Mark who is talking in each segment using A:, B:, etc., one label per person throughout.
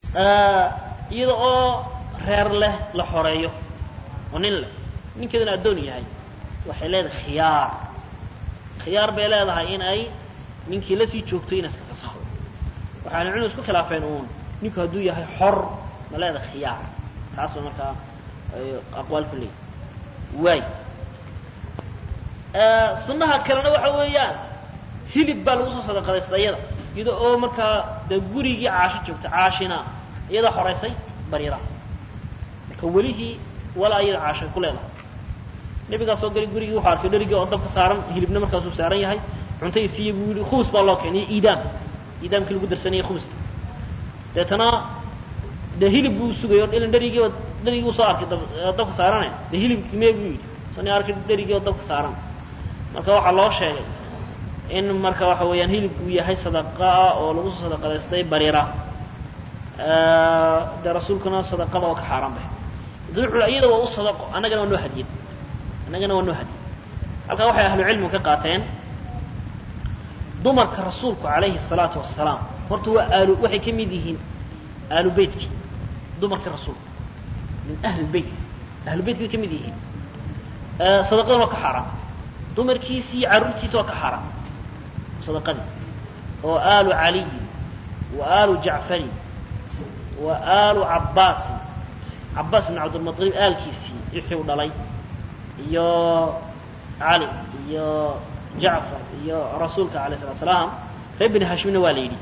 A: iyada oo reer leh la xoreeyo oo nin leh ninkeeduna addoon yahay waxay leedahay khiyaar khiyaar bay leedahay in ay ninkii la sii joogto ina iska fasaxdo waxaana cunu isku khilaafeen uun ninku hadduu yahay xor ma leedahay khiyaar taas ba markaa aqwaal ku leeyahy waay sunnaha kalena waxa weeyaan hilib baa lagu soo sadaqadaysta iyada iyada oo markaa dee gurigii caasho joogta caashina iyada xoraysay bariira marka welihii walaa iyada caashay ku leedahay nebigaa soo galay gurigii wuxuu arkay dherigii oo dabka saaran hilibna markaasuu saaran yahay cuntay siiye buu yihi khubus baa loo keenay iidaam iidaamkii lagu darsanayay khubusta deetana dee hilib buu sugay oo ilan dherigii dherigii buu soo arkay dabka saarane dee hilibkii mee buu yidhi sani arkay dherigii oo dabka saaran marka waxaa loo sheegay in marka waxa weeyaan hilibku yahay sadaqa ah oo lagu soo sadaqadaystay bariira dee rasuulkuna sadaqada oo ka xaaraan bay wuxuu iyada waa u sadaqo annagana waa noo hadiyad annagana waa noo hadiyad halkaa waxay ahlu cilmigu ka qaateen dumarka rasuulku calayhi الsalaatu wasalaam horta waa aalu waxay ka mid yihiin aalu beytki dumarka rasuulka min ahli beyt ahlu beytkay ka mid yihiin sadaqadan waa ka xaaraan dumarkiisi iyo carruurtiisa waa ka xaaraan sadaqadii oo aalu caliyin wa aalu jacfarin wa aalu cabbaasin cabbaas bin cabdilmuطalib aalkiisii wixii u dhalay iyo cali iyo jacfar iyo rasuulka alayh salatu salaam reer bini hashimna waa la yidhi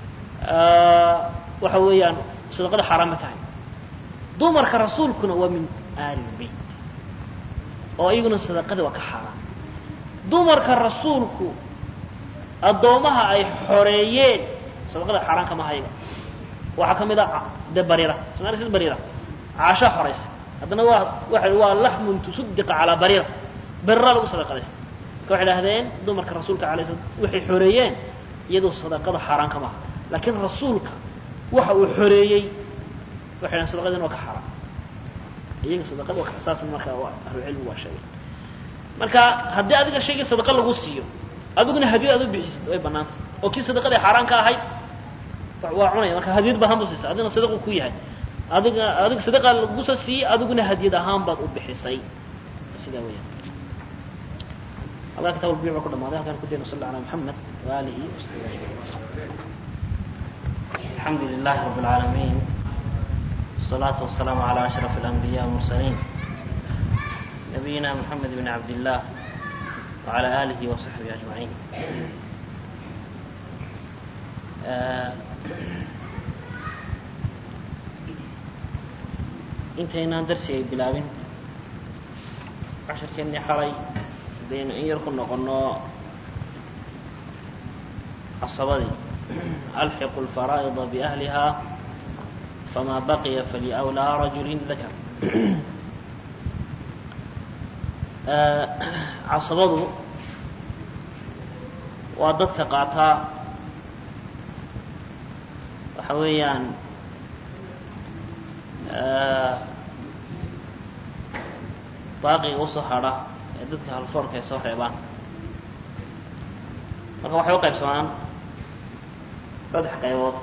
A: waxa weeyaan sadaqada xaaraan ma tahay dumarka rasuulkuna waa min aali beyt oo iyaguna sadaqada waa ka xaaraan dumarka rasuulku addoommaha ay xoreeyeen sadaqada xaaraan kama hayaga waxaa ka mid a de bariira somalia sid bariira caashaa xoraysay haddana waa waxa waa laxmun tusaddiqa calaa bariira bariraa lagu sadaqadaysta marka waxay idhahdeen dumarka rasuulka alay slam waxay xoreeyeen iyadoo sadaqada xaaraan kama aha laakiin rasuulka waxa uu xoreeyey waxay dhahen sadaqadin waa ka xaaraan iyaga sadaqada waa saasna marka ahlucilmigu waa sheegay marka haddii adiga shaygii sadaqa lagu siiyo adiguna hadiyad aad u bixisid way banaantay oo kii sadaqadii xaaraan ka ahayd waa cunaya marka hadiyad bahaan bu siisay adigna sadaqu ku yahay adiga adiga sadaqa lagu soo siiyey adiguna hadiyad ahaan baad u bixisay sidaa weeyaan halkaa kitab albiic baa ku dhamaaday halkaan ku dayno sal ala muxamed waalihi wasaxbi
B: الحمد لله رب العالمين والصلاة والسلام على أشرف الأنبياء والمرسلين نبينا محمد بن عبد الله وعلى آله وصحبه أجمعين آه intaynaan darsi ay bilaabin casharkeennii xalay hadaynu in yar ku noqonno casabadii alxiqu lfaraa'ida biahliha famaa baqiya faliawlaa rajulin dakar casabadu waa dadka qaataa waxa weeyaan baaqiga usoo hadha ee dadka halfoorka ay soo reebaan marka waxay u qaybsamaan saddex qaybood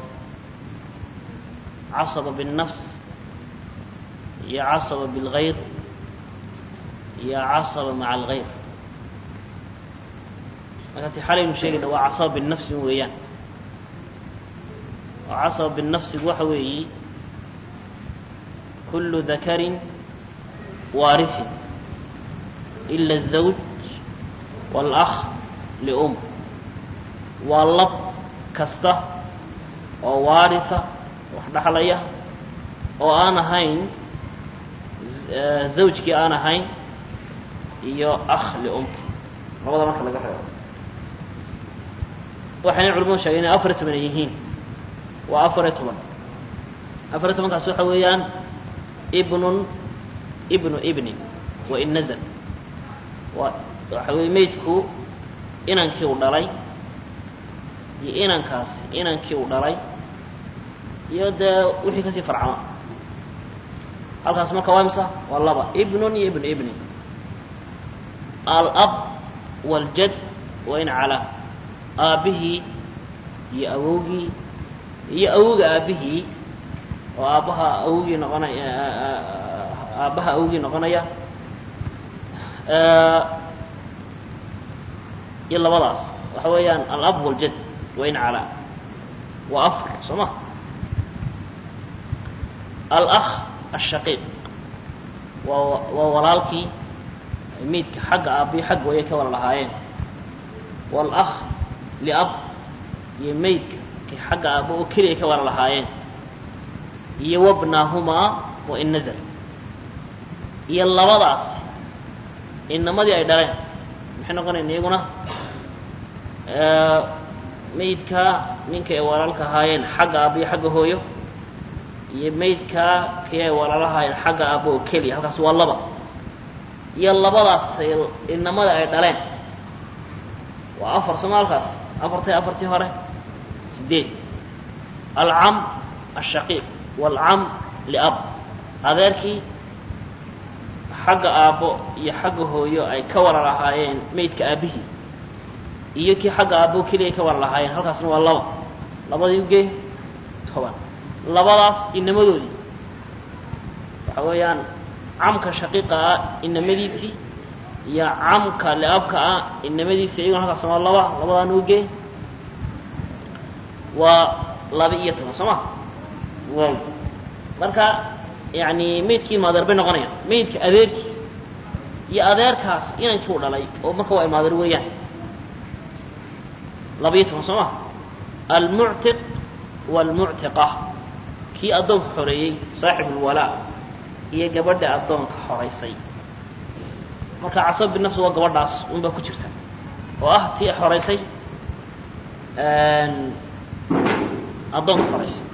B: casaba biالnafs iyo casaba biاlgayr iyo casaba maca algayr marka ti xalaynu sheegayna waa casaba binafsi weeyaan oo casaba binafsigu waxa weeyi kulu dakarin waarifin ila الزawj wاlأkh lium waa lab kasta oo waarisa wax dhaxlaya oo aan ahayn zawjkii aan ahayn iyo akh liumki labada marka laga reebo waxayna culamadu sheegeen inay afar iyo toban ay yihiin waa afar iyo toban afar iyo tobankaas waxa weeyaan ibnun ibnu ibnin wa in nazl waa waxa weeye maydku inankii u dhalay iyo inankaasi inankii u dhalay iyo dee wixii kasii farcama halkaas marka waa imsa waa laba ibnun iyo ibnu ibnin alab waاljad wa in calaa aabbihii iyo awowgii iyo awowga aabbihii oo aabbaha awogii noqonaya aabbaha awogii noqonaya iyo labadaas waxa weeyaan alab waljad wain calaa waa afar soo ma alakh ashaqiiq waa waa walaalkii miidka xagga aabbiyo xagga wayay ka wada lahaayeen waalakh liab iyo maydka kay xagga aabbo oo keliya ka wada lahaayeen iyo wabnaahumaa wa in nazal iyo labadaas inamadii ay dhaleen maxay noqonayn iyaguna maydka ninka ay walaalka ahaayeen xagga aabbo iyo xagga hooyo iyo maydka kii ay walaalahaayeen xagga aabbo oo keliya halkaas waa laba iyo labadaas inamada ay dhaleen waa afar sooma halkaas afartay afartii hore sideed alcam ashaqiiq waalcam liab adeerkii xagga aabbo iyo xagga hooyo ay ka wala lahaayeen maydka aabbihii iyo kii xagga aabbo keliya ay ka wala lahaayeen halkaasna waa laba labadii ugee toban labadaas inamadoodii waxa weeyaan camka shaqiiqa ah inamadiisii iyo camka liabka ah inamadiisii iyaguna halkaasna waa laba labadaana ugee waa laba iyo toban soo ma waay marka yani maydkii maadeer bay noqonayaan maydka adeerkii iyo adeerkaas inankii u dhalay oo marka waa maadeer weeyaan labayo toban soo ma almuctiq waalmuctiqa kii addoonka xoreeyey saaxib ulwalaa iyo gabadha addoonka xoraysay marka casab binafsi waa gabadhaas unbaa ku jirta oo ah tii xoraysay addoonka xoraysay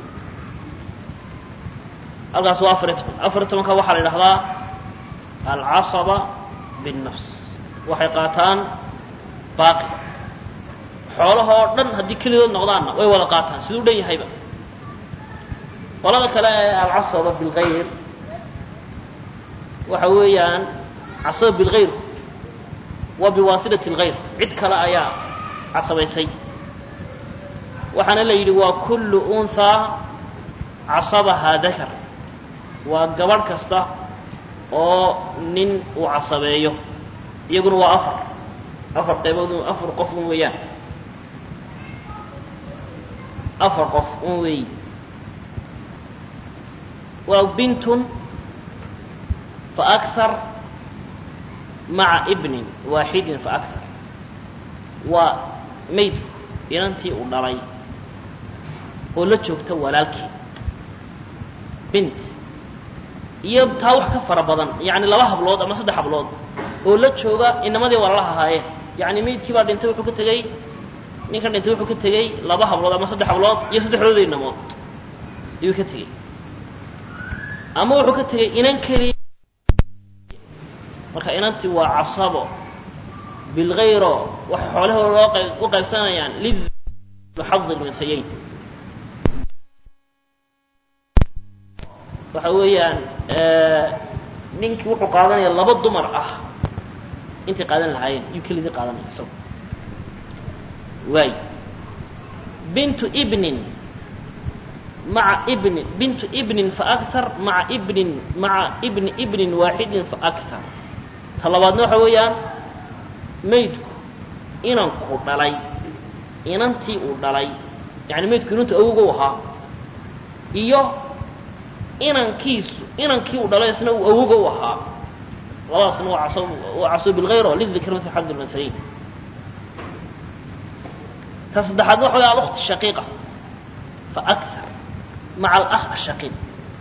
B: halkaas waa afariy toban afariy tobanka waxaa la idhahdaa alcasaba binnafs waxay qaataan baaqiga xoolahoo dhan haddii kelidood noqdaanna way wada qaataan siduu dhan yahayba qolada kale ee alcasaba bilgayr waxa weeyaan casaba bilgayr waa biwaasilati اlgayr cid kale ayaa casabaysay waxaana la yidhi waa kullu unhaa casabahaa dakar waa gabadh kasta oo nin uu casabeeyo iyaguna waa afar afar qaybood afar qof un weeyaan afar qof un weeyi waa bintun faakar maca ibnin waaxidin faakar waa maydku inantii uu dhalay oo la joogta walaalkii bint iyo taa wax ka fara badan yani laba hablood ama saddex hablood oo la jooga inamadii walalaha ahaayeen yani maydkii baa dhintay wuxuu ka tegey ninkan dhintay wuxuu ka tegey laba hablood ama saddex hablood iyo saddexdooda inamood ayuu ka tegey ama wuxuu ka tegey inan keliya marka inantii waa casabo bilgayro waxay xoolahooda loo qayb u qaybsanayaan lixadi lmithayayn waxa weeyaan ninkii wuxuu qaadanaya laba dumar ah intay qaadan lahaayeen yuu kelidii qaadanaya isago waay bintu ibnin maca ibnin bintu ibnin faakar maca ibnin maca ibni ibnin waaxidin faakar ta labaadna waxa weeyaan maydku inanku dhalay inantii uu dhalay yani maydku inantu awoga u ahaa iyo inankiisu inankii uu dhalay isna uu awoga u ahaa labadaasna waa cas waa caso bilgayr oo lidikr mil xad lmathayin ta saddexaadna waxa way alukht shaqiiqa faakar maca alakh ashaqiiq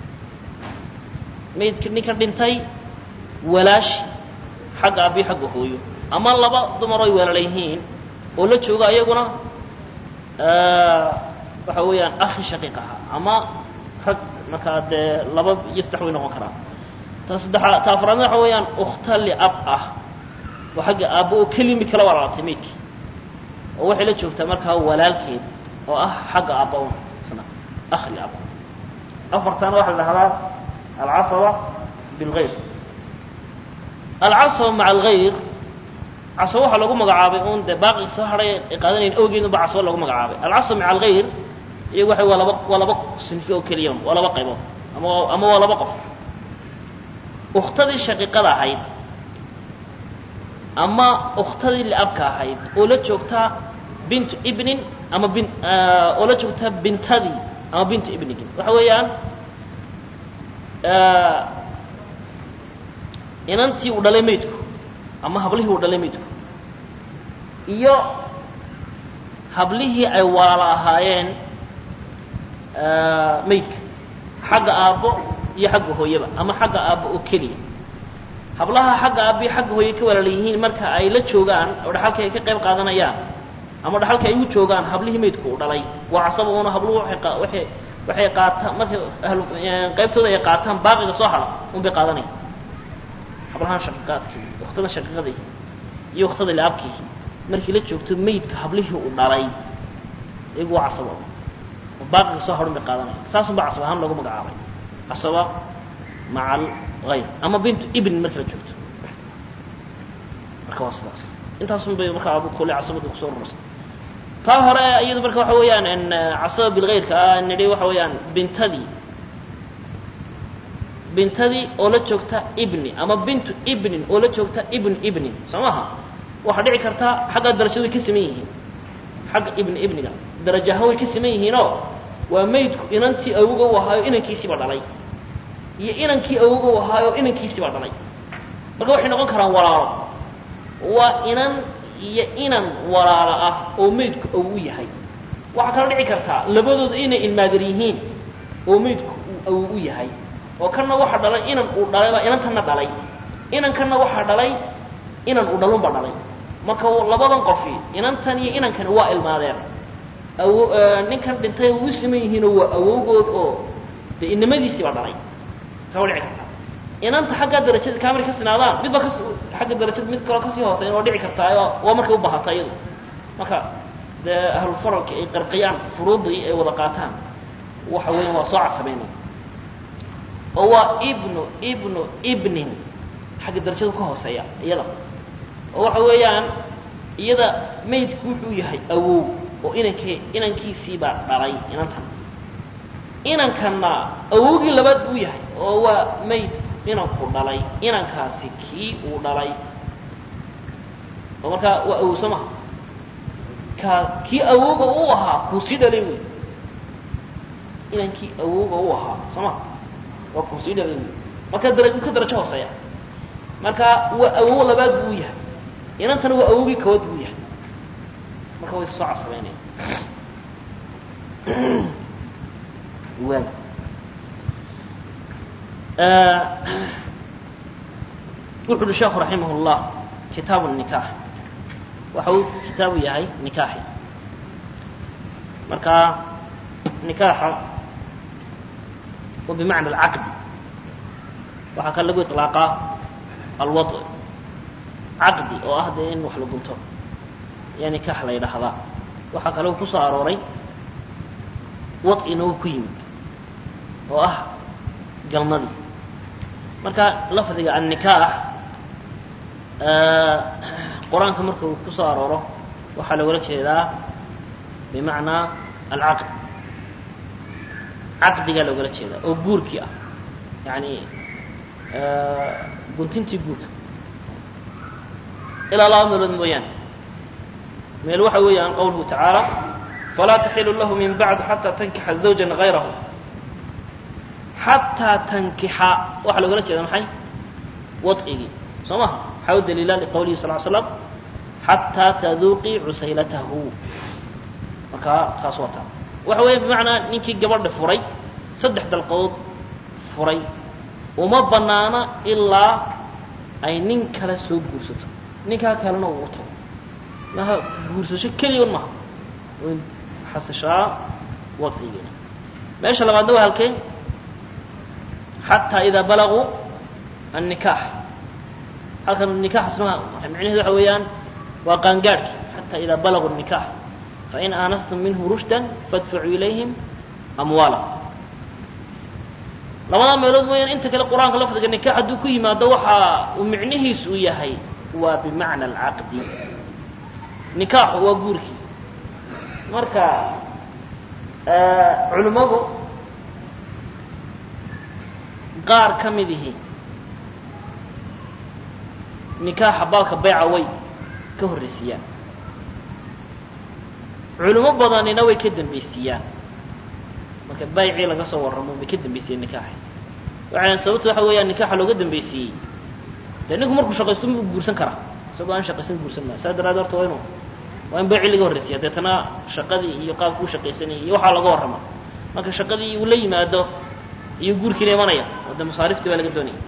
B: maydka ninka dhintay walaashi xagga aabbiyo xagga hooyo ama laba dumar oy weelala yihiin oo la jooga iyaguna waxa weeyaan akhi shaqiiq ahaa ama rag markaa dee laba iyo saddex way noqon karaan ta saddexaa ta afraadna waxa weeyaan ukhta liab ah oo xagga aabbo oo kelimi kala walaalatay maydkii oo waxay la joogtaa markaa walaalkeed oo ah xagga aabba un isna akh liab afartana waxaa la dhahdaa alcasaba bilgayr alcasaba maca algayr casaba waxaa lagu magacaabay un dee baaqi soo hadhay ay qaadanayn awgeedun ba casaba lagu magacaabay alcasaba maca algayr iyagu waxa waa laba waa laba sinfi oo keliya waa laba qaybood ama ama waa laba qof ukhtadii shaqiiqada ahayd ama ukhtadii liabka ahayd oo la joogtaa bintu ibnin ama bin oo la joogtaa bintadii ama bintu ibnigii waxa weeyaan inantii uu dhalay maydku ama hablihii uu dhalay maydku iyo hablihii ay walaalo ahaayeen maydka xagga aabbo iyo xagga hooyaba ama xagga aabbo oo keliya hablaha xagga aabbo iyo xagga hooye ka walaala yihiin marka ay la joogaan oo dhaxalka ay ka qayb qaadanayaan ama dhaxalka ay u joogaan hablihii maydku uu dhalay waa casaba una habluhu waay waxay qaataan markay qaybtooda ay qaataan baaqiga soo hadha un bay qaadanaya hablahaan shaqiiqaadkii waktada shaqiiqadii iyo waktada liabkii markii la joogto maydka hablihii uu dhalay iyagu waa casaba oo baaqiga soo hadhun bay qaadanaya saasun baa casab ahaan loogu magacaabay casaba maca algayr ama bintu ibn markii la joogto marka waa sidaas intaasun bay markaa abu kule casabada kusoo rurasay taa hore iyadu marka waxa weeyaan casaba bilgayrka ah nidhi waxa weeyaan bintadii bintadii oo la joogta ibni ama bintu ibnin oo la joogta ibn ibnin soo maaha waxaa dhici karta xaggaa darajadu way ka siman yihiin xagga ibni ibniga darajahaan way ka siman yihiinoo waa maydku inantii awoga u ahaayo inankiisiiba dhalay iyo inankii awoga u ahaayo inankiisiiba dhalay marka waxay noqon karaan walaalo waa inan iyo inan walaalo ah oo maydku awow u yahay waxaa kaloo dhici kartaa labadooda inay ilmaadir yihiin oo maydku uu awow u yahay oo kanna waxa dhalay inan uu dhalayba inankanna dhalay inankanna waxaa dhalay inan uu dhalunba dhalay marka labadan qofi inantan iyo inankani waa ilmaadeen awo ninkan dhintay u siman yihiinoo waa awowgood oo de inamadiisiiba dhalay saa waa dhici kartaa inanta xaggaa darajada kaa markay ka sinaadaan midba kas xagga darajada mid kaloo kasii hooseyn oo dhici kartaa waa markay u baahata iyadu marka dee ahlulfaralki ay qarqiyaan furuudii ay wada qaataan waxa weeyaan waa soo casabeynaya oo waa ibnu ibnu ibnin xagga darajadu ka hooseeya iyada oo waxa weeyaan iyada maydku wuxuu yahay awow oo inankii inankiisiibaa dhalay inantan inankanna awowgii labaad buu yahay oo waa mayd inanku dhalay inankaasi kii uu dhalay oo markaa waa awow soo maha ka kii awowga u ahaa kuu sii dhalay wey inankii awowga u ahaa soo maha waa kuu sii dhalay wey marka dara ka darajo hooseeya marka waa awow labaad buu yahay inantana waa awowgii kawaad buu yahay marka way soo casabeynaya waay wuxu uhi sheekhu raximah اllah kitaabu nikaax waxa uu kitaabu yahay nikaaxi marka nikaaxa wa bimacna alcaqdi waxaa kan lagu iطlaaqaa alwad caqdi oo ah dee in wax la gunto ayaa nikaax la yidhaahdaa waxaa kaloo ku soo arooray wad'ina uu ku yimid oo ah galmadii marka lafdiga annikaax qur-aanka marka uu ku soo arooro waxaa loola jeedaa bimacnaa alcaqd caqdigaa loogala jeedaa oo guurkii ah yani guntintii guurka ilaa laba meelood mooyaane meel waxa weeyaan qawluhu tacaala falaa taxilu lahu min bacdu xataa tankixa zawjan gayrahu xataa tankixa waxaa loogala jeeda maxay wad'igii soo maha waxaa u daliila liqawlihi sal l slam xataa taduuqii cusaylatahu markaa taas waa taa waxa weeye bimacnaa ninkii gabadha furay saddex dalqadood furay uma banaana ilaa ay nin kale soo guursato ninkaa kalena uu u tago maha guursasho keliyan maha way xasashaa wadcigeena meesha labaadna waa halkee xataa idaa balaguu annikaax halkan nikaaxasna macnaheedu waxa weeyaan waa qaangaadhki xataa idaa balaguu nikaax fain aanastum minhu rushdan faadfacuu ilayhim amwaala labadaa meelood mooyaan inta kale qur-aanka lafdiga nikaax hadduu ku yimaado waxa uu micnihiisu u yahay waa bimacna alcaqdi nikaaxu waa guurkii marka
A: culimmadu qaar ka mid ihi nikaaxa baalka bayca way ka horraysiiyaan culimo badanina way ka dambaysiiyaan marka baycii laga soo warramo way ka dambaysiiyeen nikaaxa waxay sababta waxa weeyaan nikaaxa looga dambaysiiyey dee ninku markuu shaqaysto muu guursan karaa isagoo aan shaqaysan guursan maayo saas daraaddeed horta waa inu waa in baycii laga horraysiya deetana shaqadii iyo qaabku u shaqaysanayay iyo waxaa laga warrama marka shaqadii uu la yimaado iyo guurkiina imanaya oo de masaariftii baa laga doonaya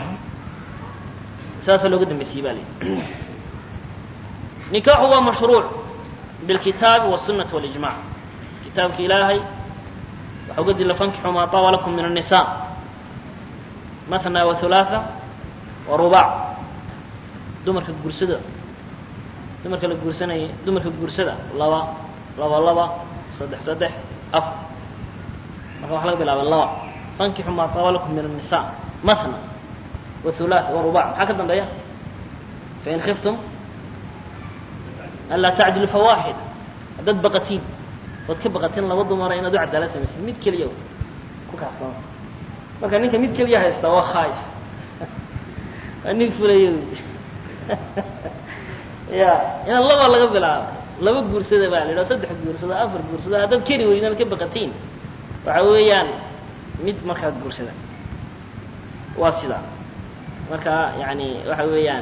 A: saasaa looga dambaysiiyey ba lii nikaaxu waa mashruuc bilkitaabi wالsunati walijmac kitaabka ilaahay waxa uga dila fankixuu maa taaba lakum min الnisa matna وaثulaثa وarubac dumarka guursada dumarka la guursanaya dumarka guursada laba laba laba saddex saddex afar marka waxa laga bilaaba laba fankixuu maa taaba lakum min الnisa matna وaثulaث وarubac maxaa ka dambeeya fain kiftum anlaa tacdilu fawaaxida haddaad baqatiin ood ka baqatiin laba dumara inaad u cadaalad samaysid mid keliya ku kaafsama marka ninka mid keliya haystaa waa khaayif waa nin fulaya ya inaan laba laga bilaabo laba guursada baa la yidhaha saddex guursado afar guursado haddaad keri weydaan ka baqatiin waxa weeyaan mid markaa guursada waa sidaa marka yani waxa weeyaan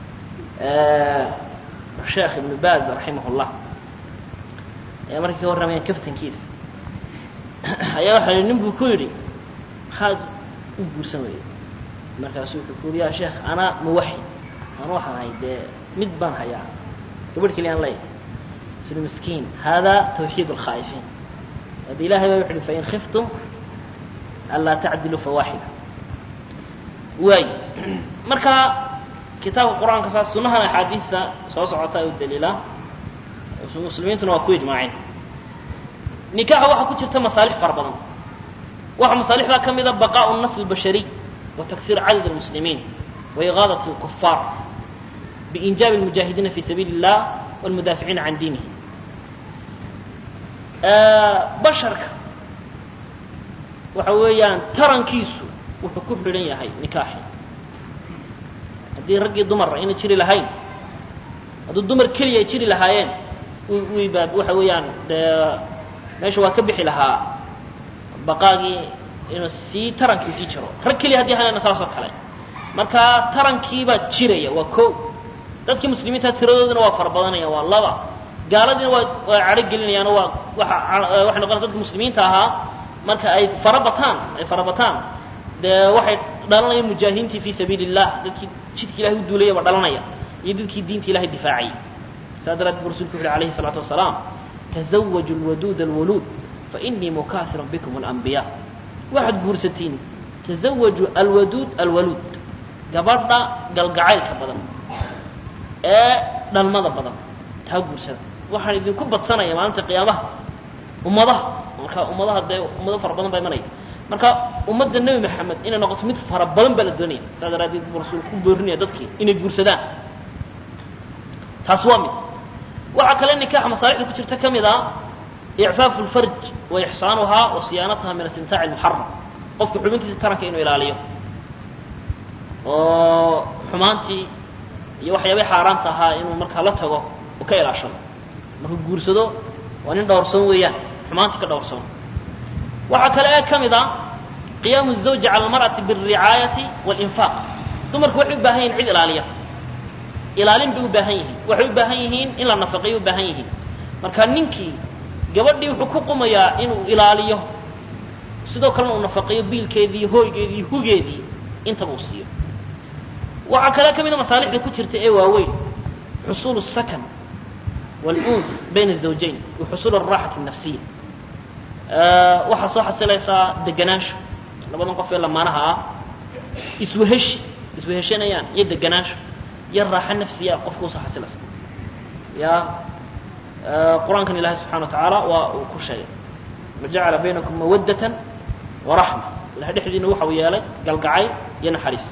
A: sheekh ibnu baz raximah llah ayaa markay ka warramayaan kaftankiisa ayaa waxa nin buu ku yidhi maxaad u guursan weyday markaasu wuxuu ku yidhi ya sheekh anaa muwaxid anu waxaan ahay dee mid baan hayaa gabadh keliya aan leeyahay suli miskiin hada tawxiid alkhaa'ifiin hada ilahay baa wuxu uhi fain khiftum anlaa tacdilu fawaaxida waay marka kitaabka qur-aanka saas sunahan axaadiista soo socota u daliila muslimiintuna waa ku ijmaaceen nikaaxa waxaa ku jirta masaalix fara badan waxaa masaalixdaa ka mida baqaءu الnasl الbashariy wa taksiir cadad الmuslimiin wa igaadaة الkufaar biinjaabi الmujaahidiina fi sabiili الlah wاlmudaaficiina can diinihi basharka waxa weeyaan tarankiisu wuxuu ku xidhan yahay nikaaxi haddii raggii dumar ayna jiri lahayn hadduu dumar keliya ay jiri lahaayeen wibaad waxa weeyaan dee meesha waa ka bixi lahaa baqaagii inuu sii tarankii sii jiro rag keliya haddii hayana saasoo kale marka tarankiibaa jiraya waa ko dadkii muslimiinta tiradooduna waa fara badanayaan waa laba gaaladiina waa waa cadho gelinayaano waa waa waxay noqonaysa dadka muslimiinta ahaa marka ay fara bataan ay fara bataan dee waxay dhalanayaan mujaahidiintii fi sabiili الlah dadkii jidka ilahay u duulaya baa dhalanaya iyo dadkii diinta ilahay difaacayay saa daraaddeed bu rasulku wuxu uhi alayhi الsalaatu wasalaam tazawaju اlwaduud اlwaluud fainii mukaahiru bikum اlanbiya waxaad guursatiin tazawaju alwaduud alwaluud gabadha galgacaylka badan ee dhalmada badan taa guursada waxaan idinku badsanaya maalinta qiyaamaha ummadaha marka ummadaha dee ummado fara badan baa imanaya marka ummadda nebi maxamed inay noqoto mid fara badan baa la doonaya saa daraaddeed buu rasuulku ku boorinaya dadkii inay guursadaan taas waa mid waxaa kale nikaaxa masaalixda ku jirta ka mid a icfaafu lfarj wa ixsaanuhaa wa siyaanataha min istimtaaci lmuxaram qofku xubintiisa taranka inuu ilaaliyo oo xumaantii iyo waxyaabay xaaraanta ahaa inuu markaa la tago uu ka ilaashado markuu guursado waa nin dhowrsoon weeyaan xumaantii ka dhowrsoon waxaa kale ee ka mid a qiyaamu الزawji calى اlmarأati bالricaayati wاlinfaaq dumarku waxay u baahan yihin cid ilaaliya ilaalin bay u baahan yihiin waxay u baahan yihiin in la nafaqeeyo u baahan yihiin marka ninkii gabadhii wuxuu ku qumayaa inuu ilaaliyo sidoo kalena uu nafaqeeyo biilkeedii hooygeedii hugeedii intaba uu siiyo waxaa kale ka mid a masaalixda ku jirta ee waaweyn xusuul الsakan wاluns bayna الزawjayn wa xusuul الraaxati الnafsiya waxaa soo xasilaysaa deganaansho labadan qof ee lamaanaha ah isweheshi isweheshanayaan iyo deganaansho iyo raaxo nafsiya qofka usoo xasilaysa ya qur-aankan ilaahay subxana wa tacaala waa uu ku sheegay wajacala baynakum mawaddatan waraxma ilahay dhexdiina waxa uu yeelay galgacayl iyo naxariis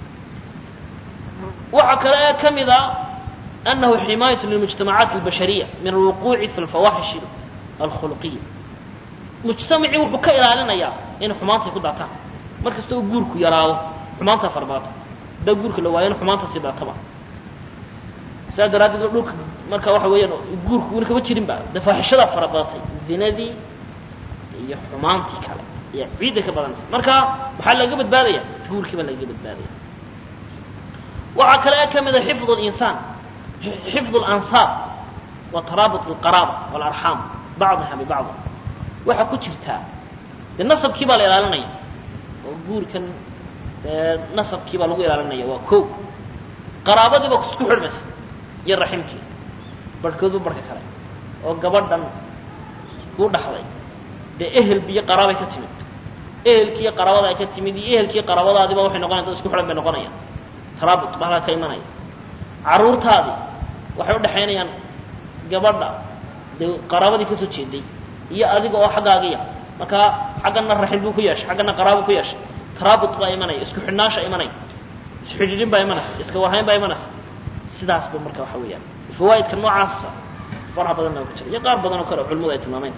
A: waxaa kale ee ka mid a أنه حماية للمجتمعات البشرية من الوقوع في الفواحش الخلقية
B: mujtamacii wuxuu ka ilaalinayaa inay xumaantay ku daataan mar kasta oo guurku yaraado xumaantaa farbadata haddaa guurka la waayo in xumaanta sii daataba saa daraaddeed dhulka marka waxa weeyaan guurku weli kama jirin ba dee faaxishadaa fara badatay zinadii iyo xumaantii kale iyo ciidda ka badanaysa marka maxaa lagaga badbaadaya guurkii baa lagaga badbaadaya waxaa kale ka mida xifd linsaan xifd اlansaab wa taraabut اlqaraaba wاlarxaam bacdiha bibacdi waxaa ku jirtaa dee nasabkii baa la ilaalinaya oo guurkan dee nasabkii baa lagu ilaalinaya waa ko qaraabadii baa isku xidhmaysa iyo raximkii barhkoodba barhka kale oo gabadhan kuu dhaxday dee ehel biyo qaraabay ka timid ehelkiiyo qaraabada ay ka timid iyo ehelkiiyo qaraabadaadiiba waxay noqonayan dad isku xidhan bay noqonayaan taraabut baa halkaa ka imanaya carruurtaadii waxay u dhexaynayaan gabadha dee qaraabadii ka soo jeeday iyo adiga oo xaggaagiya markaa xaggana raxim buu ku yeeshay xaggana qaraabo ku yeeshay taraabut baa imanaya isku xidhnaasha imanaya isxidhiidhin baa imanaysa iska warhayn baa imanaysa sidaasba marka waxa weeyaan fawaa'idka noocaasa faraha badanna ku jira iyo qaar badan oo kale culimadu ay tilmaameen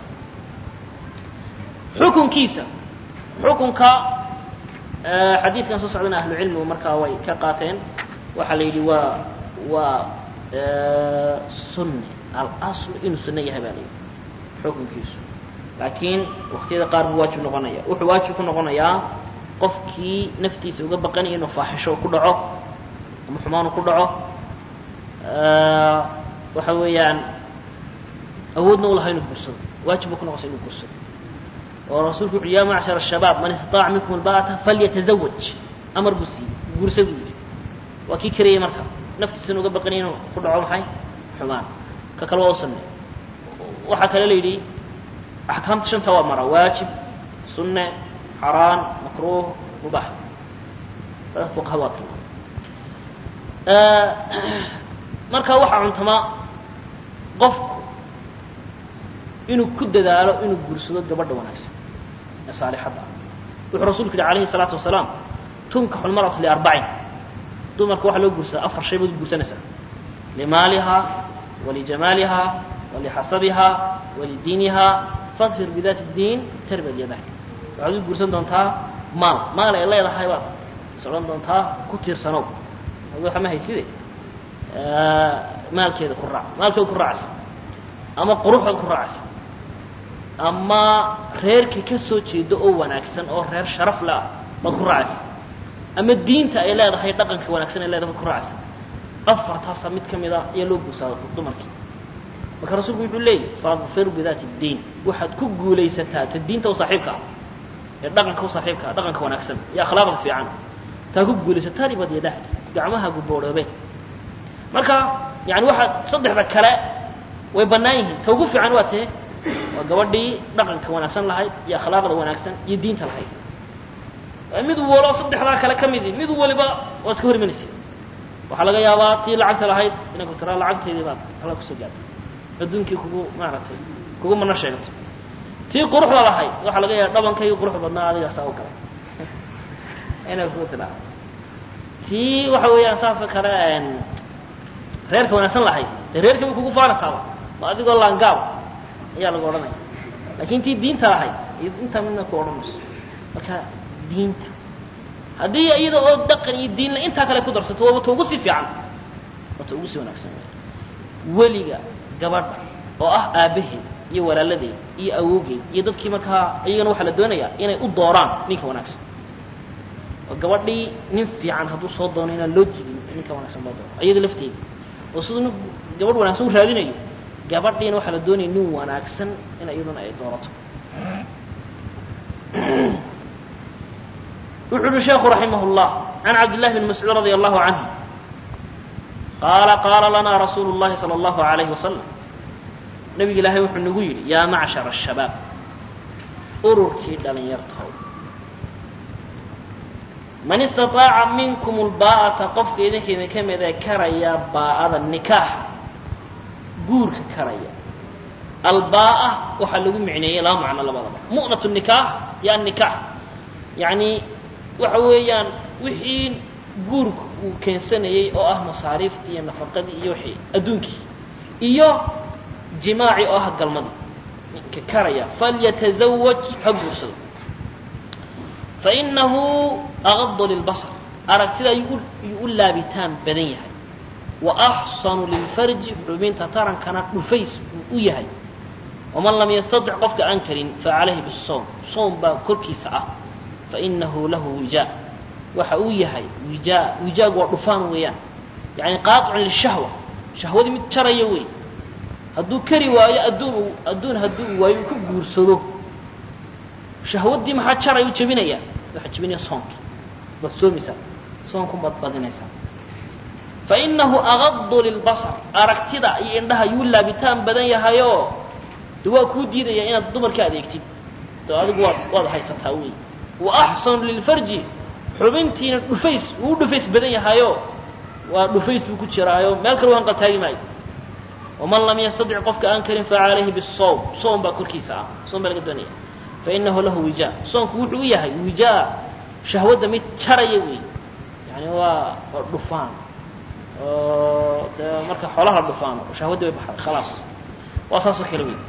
B: xukunkiisa xukunka xadiidkan soo socdana ahlucilmigu markaa way ka qaateen waxaa la yidhi waa waa sunne alasl inuu sunno yahay baa la yidhi xukunkiisu laakiin waktiyada qaar buu waajib noqonaya wuxuu waajib ku noqonayaa qofkii naftiisa uga baqanaya inuu faaxisho ku dhaco ama xumaanu ku dhaco waxa weeyaan awoodna u laha inuu gursado waajib buu ku noqonaysa inuu gursado oo rasuulku wuxu ya macshar الshabaab man istaطaaca minkum alba'ata falyatazawaj amar buu siiyey guursa buu yidhi waa kii karayey marka naftiisana uga baqanaya inuu ku dhaco maxay xumaan ka kale waa u sanne waxaa kale la yidhi axkaamta shanta waa mara waajib sunne xaraan makruuh mubaax saas fuqahada waa tilmaamay marka waxaa cuntama qofku inuu ku dadaalo inuu guursado gabadha wanaagsan ee saalixadda ah wuxuu rasuulku yihi alayhi الsalaatu wasalaam tunkaxu lmarأatu liarbacin dumarka waxaa loo guursadaa afar shay baad guursanaysaa limaaliha walijamaaliha walixasabiha walidiiniha fadfir bidaati اdiin tarbad yadak waxaad u guursan doontaa maal maal ay leedahay baad is odhan doontaa ku tiirsanow waxa ma hayside maalkeeda ku raac maalkeeda ku raacaysa ama quruxood ku raacaysa ama reerka ka soo jeedo oo wanaagsan oo reer sharaf le ah baad ku raacaysa ama diinta ay leedahay dhaqanka wanaagsan ay leedahay baad ku raacaysa afartaasa mid ka mid a ayaa loo guursaada dumarkii marka rasuulku wuxuu leeyahy fadfir bidaati اdiin waxaad ku guulaysataa ta diinta u saaxiibka ah ee dhaqanka u saaxiibka ah dhaqanka wanaagsan iyo akhlaaqda fiican taa ku guulaysataa ribad yadah gacmaha guboodhoobeen marka yani waxaad saddexda kale way bannaan yihiin ta ugu fiican waa tee waa gabadhii dhaqanka wanaagsan lahayd iyo akhlaaqda wanaagsan iyo diinta lahayd mid walo saddexdaa kale ka midi mid waliba waa iska hor imanaysa waxaa laga yaabaa tii lacagta lahayd inay ku tiraa lacagteedii baad hala kusoo gaartay adduunkii kugu maaragtay kugu mana sheegato tii quruxda lahayd waxaa laga yaaba dhabankaygi quruxda badnaa adigaasaa u galay inay kugu tiraa tii waxa weeyaan saasoo kale reerka wanaagsan lahayd dee reerkii bay kugu faanaysaaba ma adigoo laangaab ayaa lagu odhanaya laakiin tii diinta lahayd iyo intaa midna ku odhan mayso marka diinta haddii iyada oo dhaqan iyo diinle intaa kale ku darsato waaba ta ugu sii fiican waa ta ugu sii wanaagsan weliga gabadha oo ah aabbaheed iyo walaaladeed iyo awoogeed iyo dadkii markaa iyagana waxaa la doonayaa inay u dooraan ninka wanaagsan oo gabadhii nin fiican hadduu soo doono inaan loo diidin ninka wanaagsan loo doono iyada lafteeda oo siduu nin gabadh wanaagsan u raadinayo gabadhiina waxaa la doonaya nin wanaagsan in iyaduna ay doorato wuxu uhi sheekhu raximah اllah can cabdillahi bn mascuud radi allahu canhu qaala qaala lanaa rasuulu اllahi salى اllahu alayhi wasalam nabiga ilaahay wuxuu nagu yidhi yaa macshar الshabaab ururkii dhalinyartahow man istaطaaca minkum lbaa'ata qofka idinka idinka mid ee karaya baa'ada nikaaxa guurka karaya albaa'a waxaa lagu micneeyey laba macno labadaba mu'nat nikaax iyo annikaax yacni waxa weeyaan wixii guurka uu keensanayey oo ah masaariiftii iyo nafaqadii iyo wixii adduunkii iyo jimaaci oo ah galmadii ninka karaya falyatazawaj ha guursado fainahu aqadu lilbasar aragtida ayuu u laabitaan badan yahay wa axsanu lilfarji xubinta tarankana dhufays buu u yahay waman lam yastatic qofka aan karin facalayhi bisawm soom baa korkiisa ah fainahu lahu wijaa waxa uu yahay wijaa wijaagu waa dhufaan weeyaan yani qaacun lishahwa shahwadii mid jaraya wey hadduu kari waayo adduun adduun hadduu waayo uu ku guursado shahwaddii maxaa jaray u jebinaya waxaa jebinaya soonkii baad soomaysaa soonku baad badinaysaa fainahu aqadu lilbasar aragtida iyo indhaha yuu laabitaan badan yahayoo de waa kuu diidaya inaad dumarka adeegtid de adigu waad waad haysataa wey wa axsanu lilfarji xubintiina dhufays uu dhufays badan yahayo waa dhufays buu ku jiraayo meel kale waan qaltaagi maayo waman lam yastatic qofka aan karin facalayhi bisawm soom baa korkiisa ah soom baa laga doonaya fainahu lahu wijaa soonku wuxuu u yahay wijaa shahwadda mid jaraya wey yani waa waa dhufaan oo de marka xoolaha la dhufaano shahwaddi way baxday khalaas waa saasoo kale wey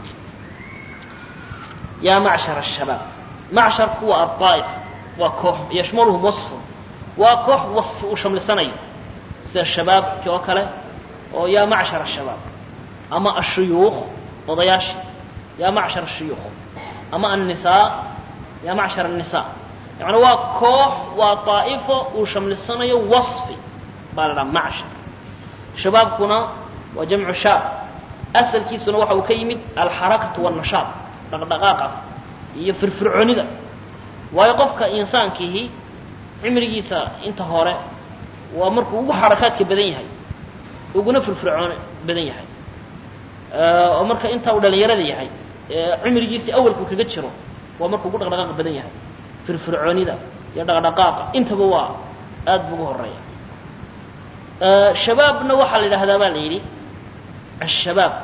B: yaa macshar الshabaab macsharku waa aلطaa'if waa koox yashmaluhum waصfun waa koox waصfi uu shamlisanayo sida shabaabki oo kale oo yaa macshar الshabaab ama ashuyuukh odayaashii yaa macshar الshuyuukh ama الnisaa yaa macshar الnisaa yani waa koox waa طaa'ifo uu shamlisanayo waصfi baa la dhaha macshar shabaabkuna waa jamcu shaab asalkiisuna waxa uu ka yimid alxarakatu والnashaad dhaqdhaqaaqa iyo firfircoonida waayo qofka insaankiihi cimrigiisa inta hore waa markuu ugu xarakaadka badan yahay uguna firfircoon badan yahay oo marka inta uu dhalinyarada yahay cimrigiisii awalku kaga jiro waa markuu ugu dhaqdhaqaaqa badan yahay firfircoonida iyo dhaqdhaqaaqa intaba waa aad bu ugu horeeya shabaabna waxaa la yidhahdaa baa la yidhi ashabaab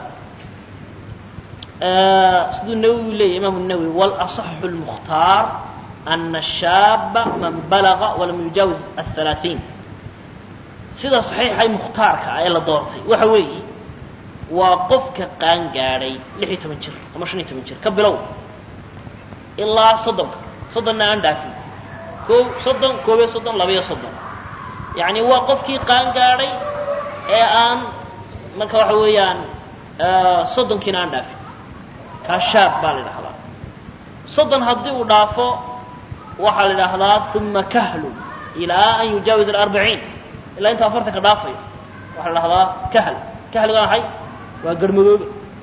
B: siduu nawowi leeyay imaamu nawowi walaصaxu اlmukhtaar ana shaaba man balaga walam yujaawiz aلhalaaثiin sida saxiixay mukhtaarka ee la doortay waxa weeye waa qofka qaan gaadhay lix iyo toban jir ama shan iyo toban jir ka bilow ilaa soddonka soddonna aan dhaafin koob soddon koob iyo soddon laba iyo soddon yacni waa qofkii qaan gaadhay ee aan marka waxa weeyaan soddonkiina aan dhaafin kaa shaab baa la idhahdaa soddon haddii uu dhaafo waxaa la idhaahdaa uma kahlu ilaa an yujaawiz alarbaciin ilaa intuu afartanka dhaafayo waxaa la dhahdaa kahl kahliga maxay waa garmadoobe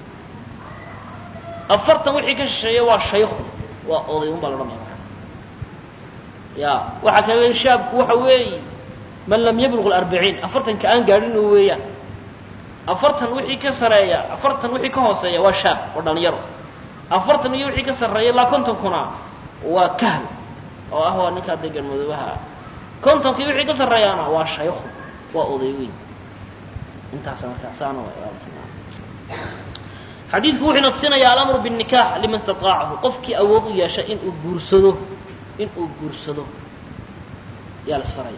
B: afartan wixii ka shisheeya waa shaykhu waa oday un baa la odhanaya marka ya waxaa kale shaabku waxa weeye man lam yabluq alarbaciin afartanka aan gaadhin oo weeyaan afartan wixii ka sareeya afartan wixii ka hooseeya waa shaab waa dhalinyaro afartan iyo wixii ka sarreeya ilaa kontonkuna waa kahl oo ah waa ninkaa dee garmadoobaha kontonkii wixii ka sarreeyaana waa shaykhu waa oday weyn intaasa marka saana xadiidku wuxuu ina tusinayaa alamru biالnikax liman istaطaacahu qofkii awood u yeesha inuu guursado inuu guursado yaa la isfaraya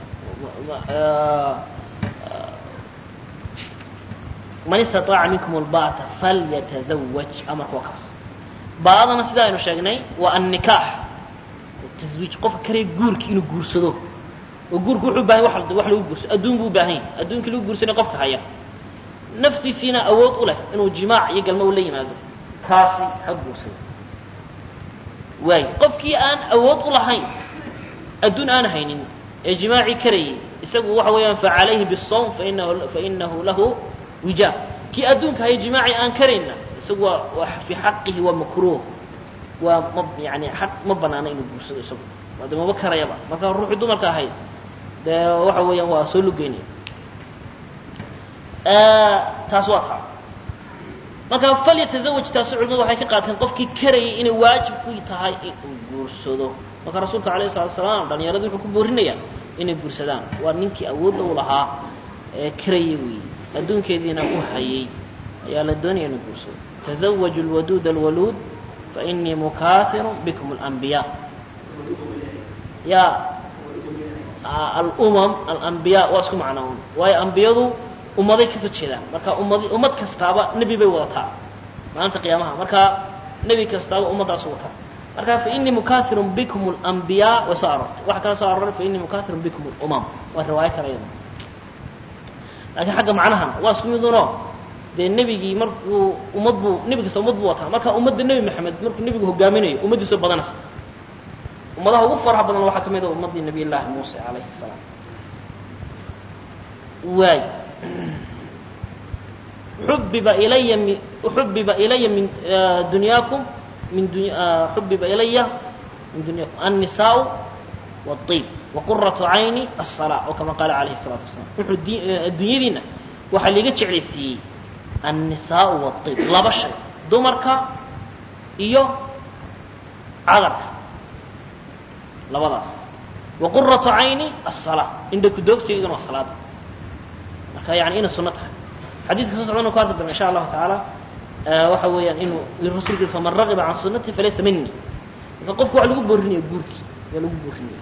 B: man istaطaaca minkum اlba'ta falyatazawaj amarka waa kaas baadana sida aynu sheegnay waa annikaax taswiij qofka kale guurki inuu guursado oo guurku wuxuu bahay wax lagu guursado adduun buu ubaahan yahay adduunkii lagu guursanay qofka haya naftiisiina awood u leh inuu jimaac iyo galmo ula yimaado kaasi ha guursado waay qofkii aan awood u lahayn adduun aan haynin ee jimaacii karayay isagu waxa weeyaan facalayhi bisawm fainahu fainahu lahu wijaab kii adduunka haya jimaacii aan karayna isagu waa waa fii xaqihi waa makruuh waa ma yani xaq ma banaana inuu guursado isagu waa de maba karayaba marka ruuxii dumarka ahayd dee waxa weeyaan waa soo lugeynaya taas waa taa marka falyatazawaj taasu culimadu waxay ka qaateen qofkii karayay inay waajib ku tahay inuu guursado marka rasuulka alayh salatu salaam dhalinyaradu wuxuu ku boorinayaa inay guursadaan waa ninkii awoodda u lahaa ee karayay weeye adduunkeediina u hayay ayaa la doonaya inuu guursado tazawaju lwaduud alwaluud fainii mukaahiru bikum alanbiya ya alumam alambiya waa isku macnoon waayo ambiyadu ummaday kasoo jeedaan marka ummad ummad kastaaba nebi bay wadataa maalinta qiyaamaha marka
A: nebi kastaaba ummaddaas u wataa marka fainii mukathirun bikum اlanbiyaa way soo aroortay waxa kala soo arooray fainii mukathirun bikum اlumam waa riwaayo kale iyada laakiin xagga macnahana waa isku miduno dee nebigii markuu ummad buu nebi kasta ummad buu wataa marka ummadda nebi maxamed markuu nebigu hogaaminayo ummaddiisu badanaysa ummadaha ugu faraha badan waxaa ka mid a ummaddii nabiy llaahi muuse calayhi salaam waay xubiba ilaya mi xubiba ilaya min dunyaakum min duny xubiba ilaya min dunyakum annisaau wاطib waquratu cayni aلsalaa oo kama qaala calayhi الsalaatu wasalaam wuxuu dunyadiina waxaa liiga jeclaysiiyey annisaau wاطib laba shay dumarka iyo cadarka labadaas waquratu cayni aلsalaa indha kudoogsigaygana waa salaada marka yani inay suno tahay xadiidka soo socdana ku arki doona insha allahu tacaala waxa weeyaan inuu rasulku yiri faman ragiba can sunati falaysa mini marka qofku waa lagu boorinaya guurkii waa lagu boorinaya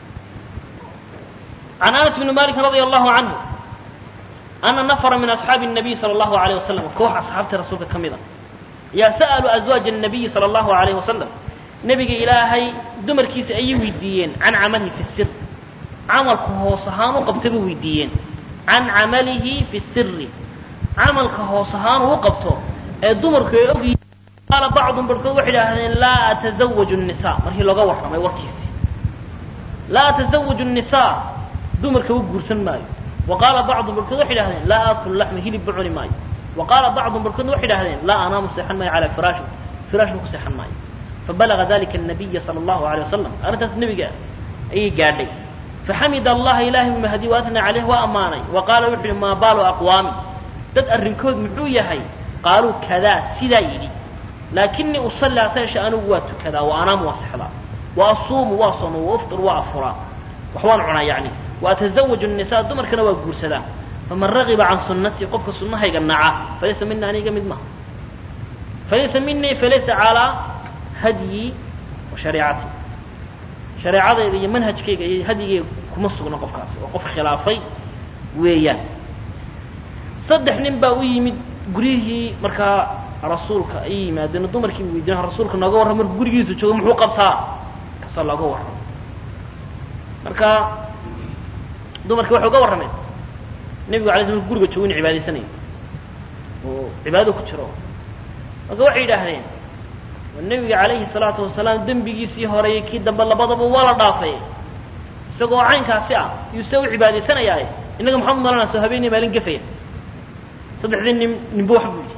A: can anas bni malik radia allahu canhu ana nafra min asxaabi الnabiy salى allahu alayh wasalam koox asxaabta rasuulka ka mida yaa sa'aluu azwaaja الnabiyi salى allahu alayh wasalam nebiga ilaahay dumarkiisa ayay weydiiyeen can camalihi fi sir camalku hoos ahaan u qabtay bay weydiiyeen can camalihi fi siri camalka hoos ahaan uu qabto ee dumarku ay ogyihiin qaala bacdun barhkood waxay idhaahdeen laa atazawaju الnisaa markii looga warramay warkiisii laa atazawaju الnisaa dumarka u guursan maayo wa qaala bacdun barhkood waxay idhahdeen laa aakulu laxma hilibba cuni maayo wa qaala bacdun barhkoodna waxay idhahdeen laa anaamu seexan maayo calaa firaashin firaashna ku seexan maayo fabalaga dalika الnabiya salى allahu alيه wasalam arrintaas nebiga ayay gaadhay faxamid allaha ilahay u mahdi waatna caleyh waa ammaanay wa qaala wuxu uhi maa baalu aqwaami dad arrinkood muxuu yahay qaaluu kadaa sidaa yidhi laakinii usalli asa yeeshe anigu waa tukadaa wa anaamu waa sexdaa wa asuumu waa sooma wa uftir waa afuraa wax waan cunaa yacni wa atazawaju الnisaa dumarkana waa guursadaa faman ragiba can sunnatii qofka sunnahayga naca falaysa mina aniga mid maha falaysa minii falaysa calaa hadyi wa shariicati shareecadayda iyo manhajkayga iyo hadyigayga kuma sugno qofkaas oo qof khilaafay weeyaan saddex nin baa u yimid guryihii markaa rasuulka ay yimaadeen dumarkii weydiin rasuulka nooga warram markuu gurigiisa joogo muxuu qabtaa kasoo looga warramo marka dumarkii waxay uga warrameen nebigu alay sl guriga joogo inu cibaadaysanayo oo cibaadada ku jiro marka waxay yidhaahdeen nebiga calayhi salaatu wasalaam dembigiisii horeeyey kii dambe labadaba waa la dhaafay isagoo caynkaasi ah yuu see u cibaadaysanayaaye innaga maxamed malana soo habeenay maalin gefaya saddexdii nin ninba wax buu yidhi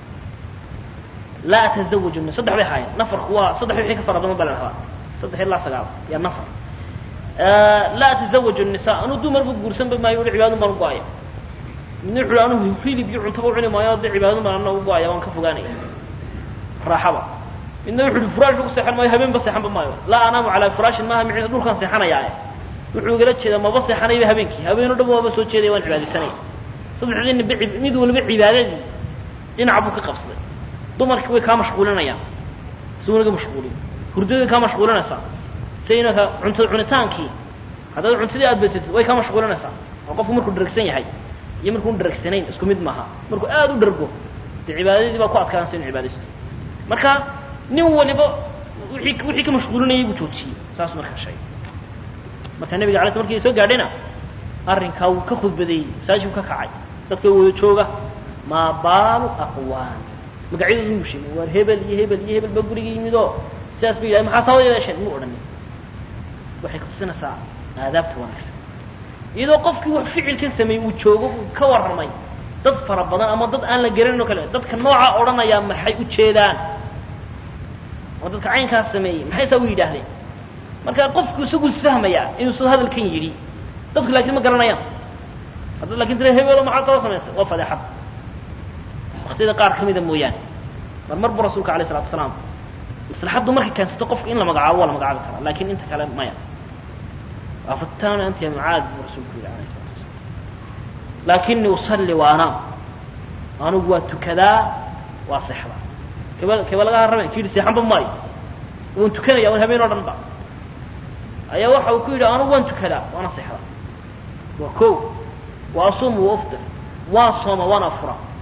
A: laa atazawaju ni saddex bay haayeen nafarku waa saddex wixii ka fara badan baa la dhahaa saddex ilaa sagaal yaa nafar laa atazawaju nisa anuu dumarba guursanba maayo uli cibaadun baan u go-aya midna wuxu uhi anuu hilib iyo cuntaba u cuni maayo de cibaadun baan ana u go-aya waan ka fogaanaya raaxaba midna wuxu uhi furaashba ku seexan maayo habeenba seexanba maayo laa anaamu calaa firaashin maaha micna dhulkaan seexanayaa wuxuu igala jeedaa maba seexanayba habeenkii habeen o dhan waaba soo jeedaya waan cibaadaysanaya saddexdii ninba mid waliba cibaadadii dhinac buu ka qabsaday dumarkii way kaa mashquulinayaan si wanaga mashquulin hurdadii kaa mashquulinaysaa saynaka cunta cunitaankii haddaad cuntadii aad baysatid way kaa mashquulinaysaa oo qofku markuu dharagsan yahay iyo markuun dharagsanayn isku mid maaha markuu aad u dhargo dee cibaadadii baa ku adkaanaysa inu cibaadaysto marka nin waliba wii wixii ka mashquulinayay buu joojiyey saas markaa sheegay marka nebiga alay sl markii soo gaadhayna arrinkaa wuu ka khudbadeeyey masaajidku ka kacay dadka wada jooga maa baalu aqwaan magacyadoodu mu sheegay waar hebel iyo hebel iyo hebel baa guriga yimid oo sidaas ba yidhahay maxaa sabab yeesheen mu odhanin waxay kutusinaysaa aadaabta wanaagsan iyadoo qofkii wax ficilkan sameeyey uu joogo uu ka warramay dad fara badan ama dad aan la garanin o kale dadka noocaa odhanayaa maxay u jeedaan oo dadka caynkaas sameeyey maxay saa u yidhaahdeen marka qofku isagu isfahmayaa inuu soo hadalkan yidhi dadku laakiin ma garanayaan haddaad lakin tira hebelo maxaad soo samaysay waa fadeexad waktiyada qaar ka mida mooyaane mar mar bu rasuulka alayh isalatu asalaam maslaxaddu markay keensato qofka in la magacaabo waa la magacaabi karaa lakin inta kale maya afatana anta ya mucaad buu rasuulku yidhi alayh isalatu wasalaam lakinii usalli wa anaam anigu waa tukadaa waa seexdaa keba keba laga harramay ki yidhi seexanba maayo waan tukanaya waan habeen o dhan ba ayaa waxa uu ku yidhi anigu waan tukadaa waana seexdaa waa ko wa asuumu wa uftir waan sooma waana fura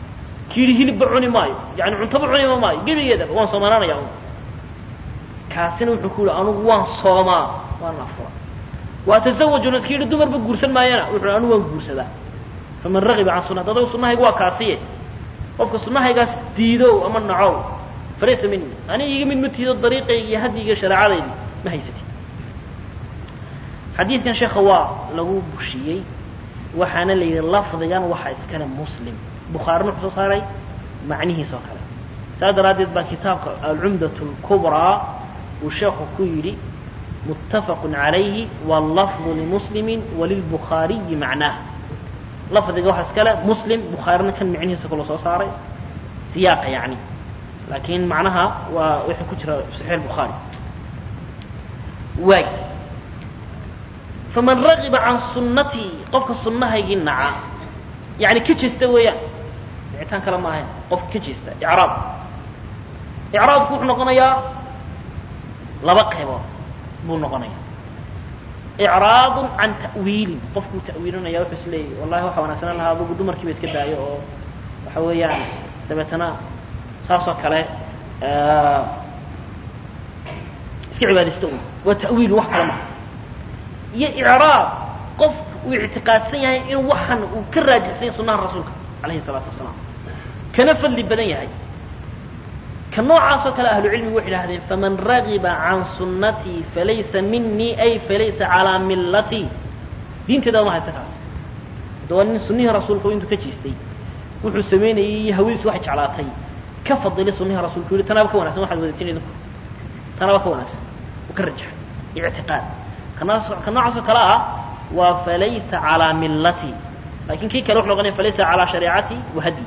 A: ki yidhi hilibba cuni maayo yani cuntaba cunima maayo gebigeedaba waan soomanaanaya un kaasina wuxuu ku yihi anugu waan soomaa waan afura waa tasawajuna ki yidhi dumarba guursan maayana wuxuu anugu waan guursadaa faman ragiba can sunati adagu sunahayga waa kaasiye qofka sunahaygaas diidow ama nacow falaysa mini ani iga mid ma tihido dariiqayga iyo hadyigii shareecadaydi ma haysatid xadiidkan sheekha waa lagu bushiyey waxaana la yidhi lafdigan waxaa iskale muslim bukhaarina wuxuu soo saaray macnihiis oo kale saas daraaddeed baa kitaabka alcumdat اlkubraa uu sheekhu ku yidhi muttafaq عalayhi wاlafظu limuslimi walilbukhaariyi macnaah lafdiga waxaa iskale muslim bukhaarina kan micnihiisa kaloo soo saaray siyaaqa yani laakiin macnaha waa wixii ku jira saxiix bukhaari waay faman ragiba can sunnatii qofka sunnahaygii naca yani ka jeesta weeyaan nicitaan kale ma ahayn qofka ka jeesta icraab icraabku wuxuu noqonayaa laba qaybood buu noqonaya icraadun can ta'wiilin qofkuu ta'wiilinaya wuxuu is leeyahy wallahi waxa wanaagsanaan lahaa adugu dumarkiiba iska daayo oo waxa weeyaan dabeetana saasoo kale iska cibaadaysta un waa ta'wiil wax kale maha iyo icraab qof uu ictiqaadsan yahay in waxan uu ka raajixsan yahay sunaha rasuulka alayhi salaatu wasalaam kana fadli badan yahay ka noocaasoo kale ahlucilmigu waxay idhahdeen faman ragiba can sunnatii falaysa minii ay falaysa calaa millatii diinteeda ma haysa kaas hadda waa nin sunihii rasuulka intuu ka jeestay wuxuu samaynayay iyo hawadiis waxay jeclaatay ka fadilay sunihii rasuulku yihi tanaaba ka wanagsan waxaad wadatin idinku tanaaba ka wanaagsan uu ka rajaxay ictiqaad kanaas ka noocaasoo kale ah waa falaysa calaa millatii lakin kii kale wuxu noqonaya falaysa calaa shareecati wa hadyi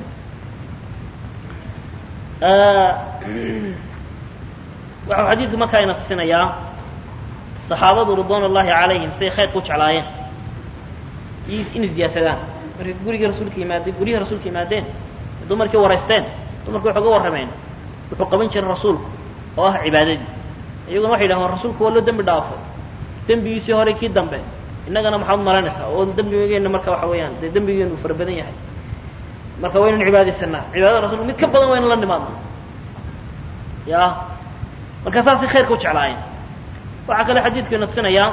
A: waxau xadiidku markaa ina tusinayaa saxaabadu ridwan ullahi calayhim siday khayrka u jeclaayeen inay ziyaasadaan markay gurigii rasuulka yimaadeen guryihii rasuulka yimaadeen dumarkii waraysteen dumarki waxay uga warrameen wuxuu qaban jiray rasuulku oo ah cibaadadii iyaguna waxay yidhahdeen rasuulku waa loo dembi dhaafo dembigiisii hore kii dambe innagana maxaad malaynaysaa oo dembigeenna marka waxa weeyaan dee dembigeenu fara badan yahay marka waynan cibaadaysanaa cibaadada rasulka mid ka badan waynan la nimaadna ya marka saasay khayrka u jeclaayeen waxaa kale xadiidku ina tusinayaa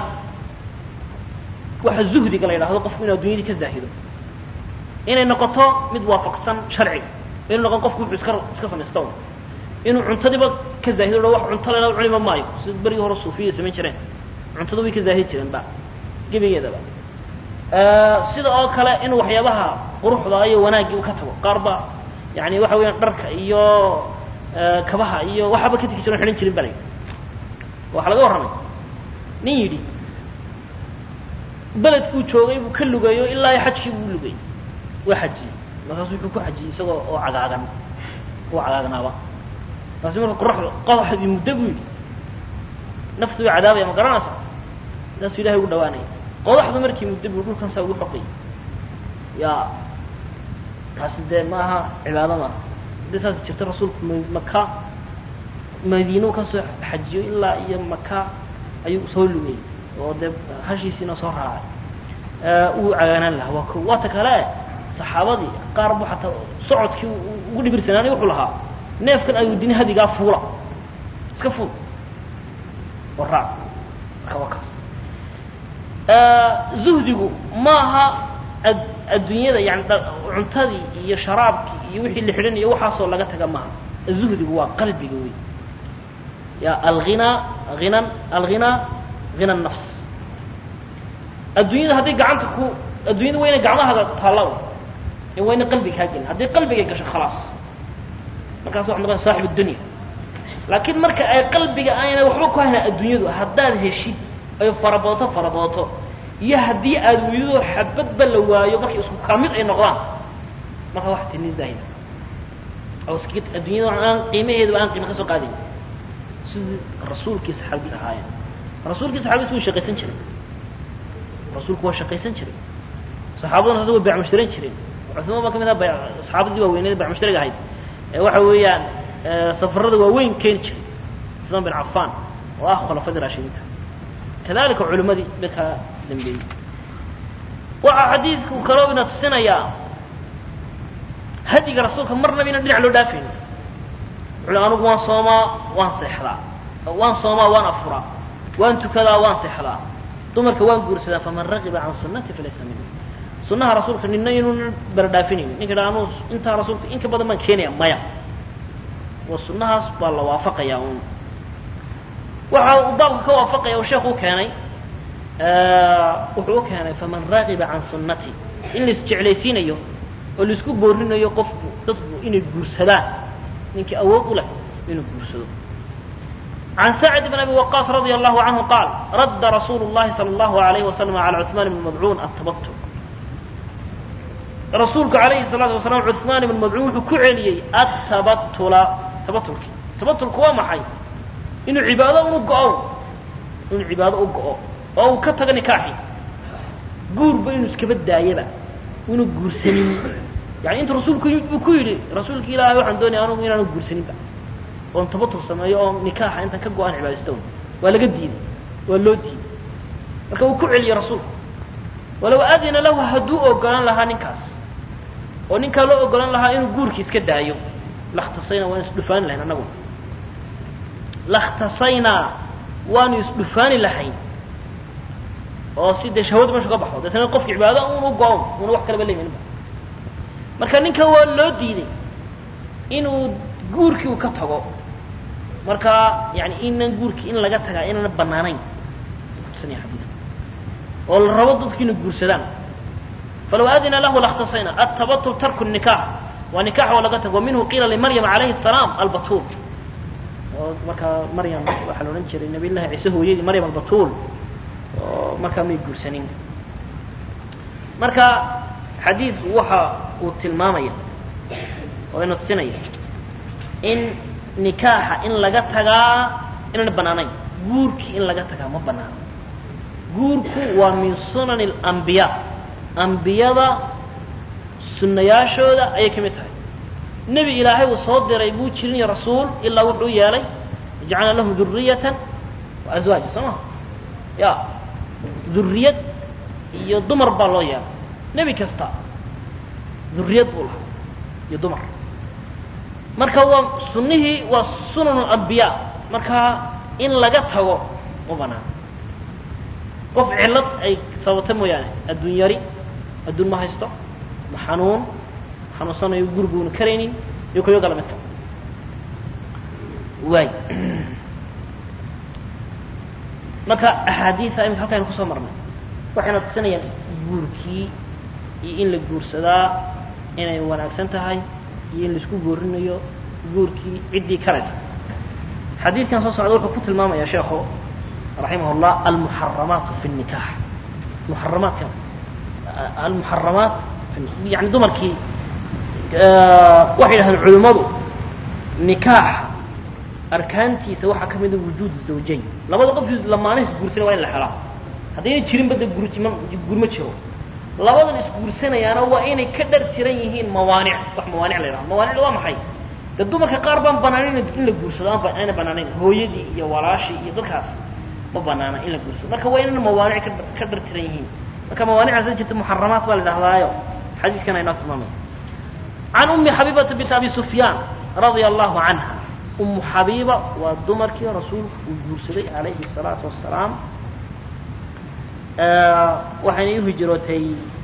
A: waxa zuhdiga la yidhahdo qofku inuu addunyadii ka zaahido inay noqoto mid waafaqsan sharciga inuu noqon qofku wuxuu iska iska samaysta un inuu cuntadiiba ka zaahido o wax cunto lena cuniba maayo sida berigii hore suufiyada samayn jireen cuntada way ka zaahid jireen ba gebigeedaba sida oo kale in waxyaabaha quruxda iyo wanaaggii uu ka tago qaar ba yani waxa weeyaan dharka iyo kabaha iyo waxaaba ka tegi jiran xidhan jirin ba la yidhi waxaa laga warramay nin yidhi beledkuu joogay buu ka lugeeyo ilaa iyo xajkii buu lugay waa xajiyey markaasu wuxuu ku xajiyey isagoo oo cagaagan oo cagaagnaaba markaasu marka qoraxda qodaxdii muddo buu yidhi naftu way cadaabaya ma garanaysa saasuu ilahay ugu dhawaanaya qodaxdu markii muddo buu dhulkan saa ugu xoqay ya taasi dee ma aha cibaado maaha haddii saas jirta rasuulku maka madiinu ka soo xajiyo ilaa iyo maka ayuu soo lugay oo dee hashiisiina soo raacay uu cagaanaan lahaa waa ko waata kale saxaabadii qaar bu xataa socodkii ugu dhibirsanaanay wuxuu lahaa neefkan ayuudini hadigaa fuula iska fuul oo raac marka waa kaas zuhdigu maaha adduunyada yani cuntadii iyo sharaabkii iyo wixii la xidhan iyo waxaasoo laga taga maaha zuhdigu waa qalbiga wey ya alhinaa hinan alghinaa hina nafs adduunyada hadday gacanta ku adduunyada waa inay gacmahaaga taalla ee waa inay qalbiga kaa gelin hadday qalbiga gasho khalaas markaas waxad noqonaya saaxib addunya laakiin marka ay qalbiga aynay waxba ku hayna adduunyadu haddaad heshid ay farabooto farabooto iyo haddii aada weydo xabadba la waayo markay isku kamid ay noqdaan marka wax tini zaahida oo iska adduunyada aan qiimaheedaba aan qiima ka soo qaadayn sidii rasuulkii saxaabadiis ahaayeen rasuulkii saxaabadiis way shaqaysan jiray rasuulku waa shaqaysan jiray saxaabaduna sasa way baycmushtaran jireen cuثmaan baa ka mid aha bay saxaabadii waaweyneed baycmushtariga ahayd ee waxa weeyaan safarada waaweyn keeni jiray cuثmaan bin cafan oo ah khulafadii raashidiinta kadalika culimadii dadkaa dambeeyey waxaa xadiidku kaloo ina tusinayaa hadiga rasuulka marnaba inaan dhinac loo dhaafaynin wuxuu anugu waan soomaa waan seexdaa waan soomaa waan afuraa waan tukadaa waan seexdaa dumarka waan guursadaa faman ragiba can sunnati falaysa minni sunnaha rasuulka nina inuuna baradhaafinaynin ninka dha anuu intaa rasuulka in ka badan baan keenaya maya waa sunnahaas baa la waafaqayaa uun waxa uu baabka ka waafaqaya uu sheekhu u keenay wuxuu u keenay faman ragiba can sunnati in la isjeclaysiinayo oo laisku boorinayo qofku dadku inay guursadaan ninkii awood u leh inuu guursado عن سعد بن أبي وقاص رضي الله عنه قال رد رسول الله صلى الله عليه وسلم على عثمان بن مضعون التبتل رسولك عليه الصلاة والسلام عثمان بن مضعون كعلي التبتل تبتلك تبتلك هو محي إنه عبادة ونقعو إنه عبادة ونقعو أو كتغ نكاحي قور بإنه سكبت دايبا وإنه قور سنين يعني أنت رسولك يقول رسولك إلهي وحن دوني أنا وإنه قور سنين بقى oon tabatur sameeyo oo nikaaxa intaan ka go-aan cibaadaysta un waa laga diiday waa loo diiday marka uu ku celiyey rasuulku walow adina lahu hadduu ogolan lahaa ninkaas oo ninkaa loo ogolan lahaa inuu guurkii iska daayo lakhtasaynaa waan isdhufaani lahayn annaguna lakhtasaynaa waanu isdhufaani lahayn oo si dee shahwada meesha ka baxo deetana qofki cibaado un u go-on una wax kalaba leeyaninba marka ninka waa loo diiday inuu guurkii uu ka tago marka yani inan guurkii in laga tagaa inaana banaanayn kutusinaya xadiidka oo la rabo dadku inay guursadaan falaw adina lahu lakhtasayna atabatul tarku nikaax waa nikax oo laga tago wa minhu qiila limaryam calayhi الsalaam albatuul oo markaa maryam waxaa la odhan jiray nabiy llahi ciise hooyadii maryam albatuul oo markaa may guursanin marka xadiidku waxa uu tilmaamaya oo ina tusinaya in nikaaxa in laga tagaa inaana banaanayn guurkii in laga tagaa ma banaano guurku waa min sunani alambiyaa ambiyada sunnayaashooda ayay ka mid tahay nebi ilaahay uu soo diray buu jirin rasuul ilaa wuxuu yeelay jacalna lahum duriyatan wa aswaaja soo maha ya duriyad iyo dumar baa loo yeelay nebi kasta duriyad buu lahaa iyo dumar marka waa sunnihii waa sunan alambiyaa marka in laga tago ma banaano qof cillad ay sababta mooyaane adduun yari adduun ma haysto ma xanuun xanuunsanayo guriguuna karaynin iyo kuyo kala midka waay marka axaadiida imika halkaynu kusoo marnay waxayna tusinayaan guurkii iyo in la guursadaa inay wanaagsan tahay iyo in laisku goorinayo guurkii ciddii karaysa xadiidkan soo socda wuxuu ku tilmaamaya sheekhu raximah llah almuxaramaatu fi nikax muxaramaadka almuxaramaat yani dumarkii waxay yidhahdeen culimmadu nikaaxa arkaantiisa waxaa ka mida wujuud zawjayn labada qof lamaana isguursana waa in la helaa haddayna jirinba de guurma guurma jiro labadan isguursanayaana waa inay ka dhar tiran yihiin mawaanic wax mawaanic la yidhaha mawaanicda waa maxay de dumarka qaar baan banaanayn in la guursado aan ayna banaanayn hooyadii iyo walaashii iyo dadkaas ma banaana in la guursado marka waa inayna mawaanic ka ka dhar tiran yihiin marka mawaanicdaas jirta muxaramaat baa la idhahdaayo xadiiskan aynoo tilmaamaya can ummi xabiibata bint abi sufyaan radia allahu canha ummu xabiiba waa dumarkii rasuulku uu guursaday calayhi الsalaatu wasalaam waxayna u hijrootay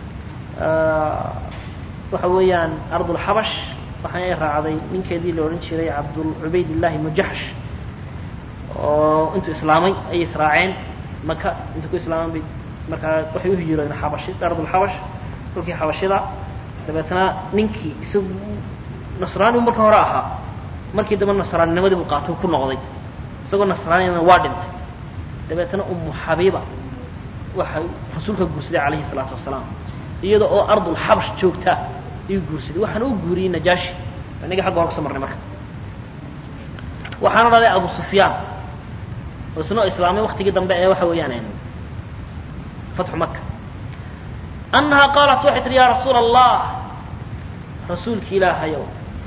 A: waxa weeyaan ardulxabash waxaana ay raacday ninkeedii la odhan jiray cabdul cubaydillahi ibnu jaxsh oo intuu islaamay ayay israaceen maka intuu ku islaaman bay markaa waxay u hijroodeen xabashi ardulxabash dhulkii xabashida dabeetna ninkii isagu nasraani marka hore ahaa markii dambe nasraaninimadii buu qaato ku noqday isagoo nasraanina waa dhintay dabeetna ummu xabiiba waxay rasuulka guursaday calayhi salaatu wasalaam iyada oo ardul xabash joogta ayuu guursaday waxaana u guuriyey najaashi inaga xagga hore kuso marnay marka waxaana dhalay abu sufyaan oo isnoo islaamay waktigii dambe ee waxa weeyaan fatxu maka annahaa qaalat waxay tihi ya rasuula allah rasuulki ilaahayow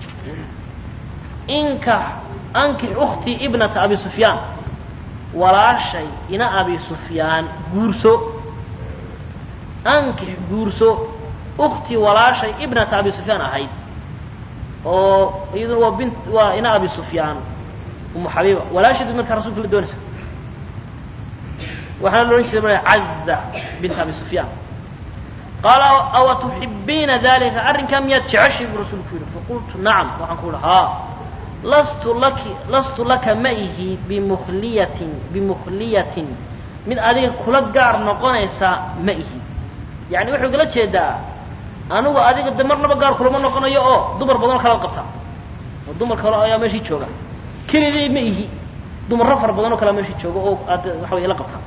A: inkax ankix ukhtii ibnata abi sufyaan walaashay ina abi sufyaan guurso ankix guurso uktii walaashay ibnata abi sufyaan ahayd oo iyaduna waa bint waa ina abi sufyaan umu xabiiba walaasheed markaa rasulka la doonaysa waxaana la odhan jiray marka caza bint abi sufyaan qaala awa tuxibiina dalika arrinkaa miyaad jeceshay buu rasuulku yidhi faqultu nacam waxaan ku idhi haa lastu laki lastu laka ma ihi bimukliyatin bimukliyatin mid adiga kula gaar noqonaysa ma ihi yani wuxuu igala jeedaa anigu adiga de marnaba gaar kulama noqonayo oo dumar badanoo kalaad qabtaa oo dumar kale ayaa meeshii jooga keligay ma ihi dumarro fara badan oo kalea meeshii jooga oo aad waxa way ila qabtaa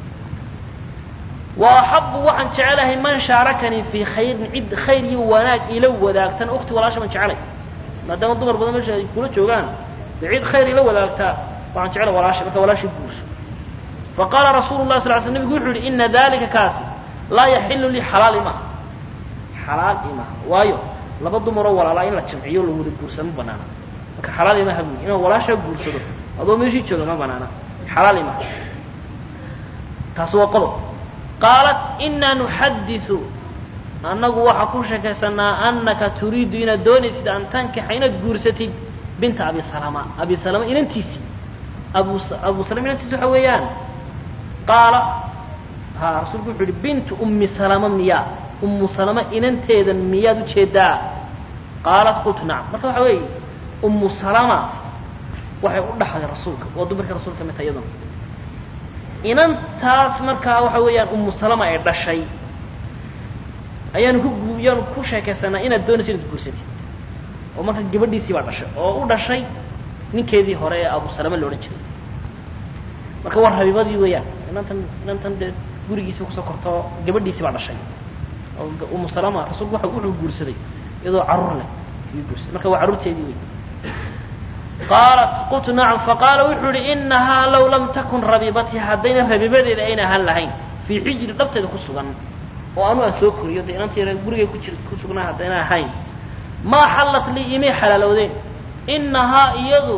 A: wa axabu waxaan jecelahay man shaarakanii fii khayrin cid khayr iyo wanaag ila wadaagtan ukti walaasha baan jecelay maadaama dumar badan meesha ay kula joogaan dee cid khayr ila wadaagtaa waxaan jecela walaasha marka walaashii guurso faqaala rasuulu lah sal l sl nebigu wuxuu yihi ina dalika kaasi laa yaxilu lii xalaal imaha xalaal imaha waayo laba dumaroo walaalaa in la jamciyo la wada guursado ma banaana marka xalaal imaha buyi inaan walaashaa guursado adoo meeshii jooga ma banaana xalaal imaha taasi waa qodob qaalat inaa nuxadiu annagu waxaa ku sheekaysanaa anaka turiidu inaad doonaysid an tankixa inaad guursatid binta abi salama abi salama inantiisii abu abu salama inantiisi waxa weeyaan qaala ha rasuulku wuxuu yihi bintu ummi salama miyaa ummu salama inanteedan miyaad ujeedaa qaalat qultu nacam marka waxa weeye ummu salama waxay u dhaxday rasuulka waa dumarka rasuulka mid ta iyaduna inantaas markaa waxa weeyaan ummu salama ay dhashay ayaanu ku yaanu ku sheekaysanaa inaad doonayso inaad guursatid oo marka gabadhiisii baa dhashay oo u dhashay ninkeedii hore ee abu salama la odhan jiray marka war habiibadii weeyaan inantan inantan dee gurigiisii kusoo korto gabadhiisii baa dhashay oo ummu salama rasuulku waa wuxuu guursaday iyadoo carruur leh ayuu guursaday marka waa carruurteedii wey qaalat qultu nacam faqaala wuxuu yihi inahaa law lam takun rabiibatii haddayna rabiibadeeda ayna ahaan lahayn fii xijri dhabteeda ku sugan oo anu aan soo koriyo dee inantii gurigay ku jir ku sugnaa haddayna ahayn maa xallat lii imay xalaalowdeen inahaa iyadu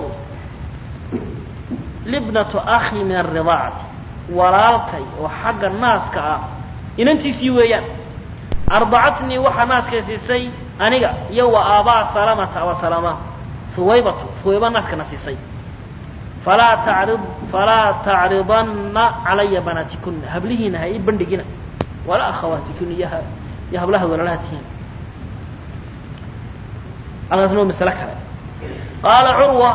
A: libnatu akhi min aridaacati walaalkay oo xagga naaska ah inantiisii weeyaan ardacatnii waxaa naaskay siisay aniga iyo wa aabaa salamata aba salama huwaybatu huwayba naaskana siisay falaa tacrid falaa tacridanna calaya banaatikuna hablihiina ha ii bandhigina walaa akhawaatikuna iyo iyo hablaha walaalaha tihiin halkaasna waa masale kale qaala curwa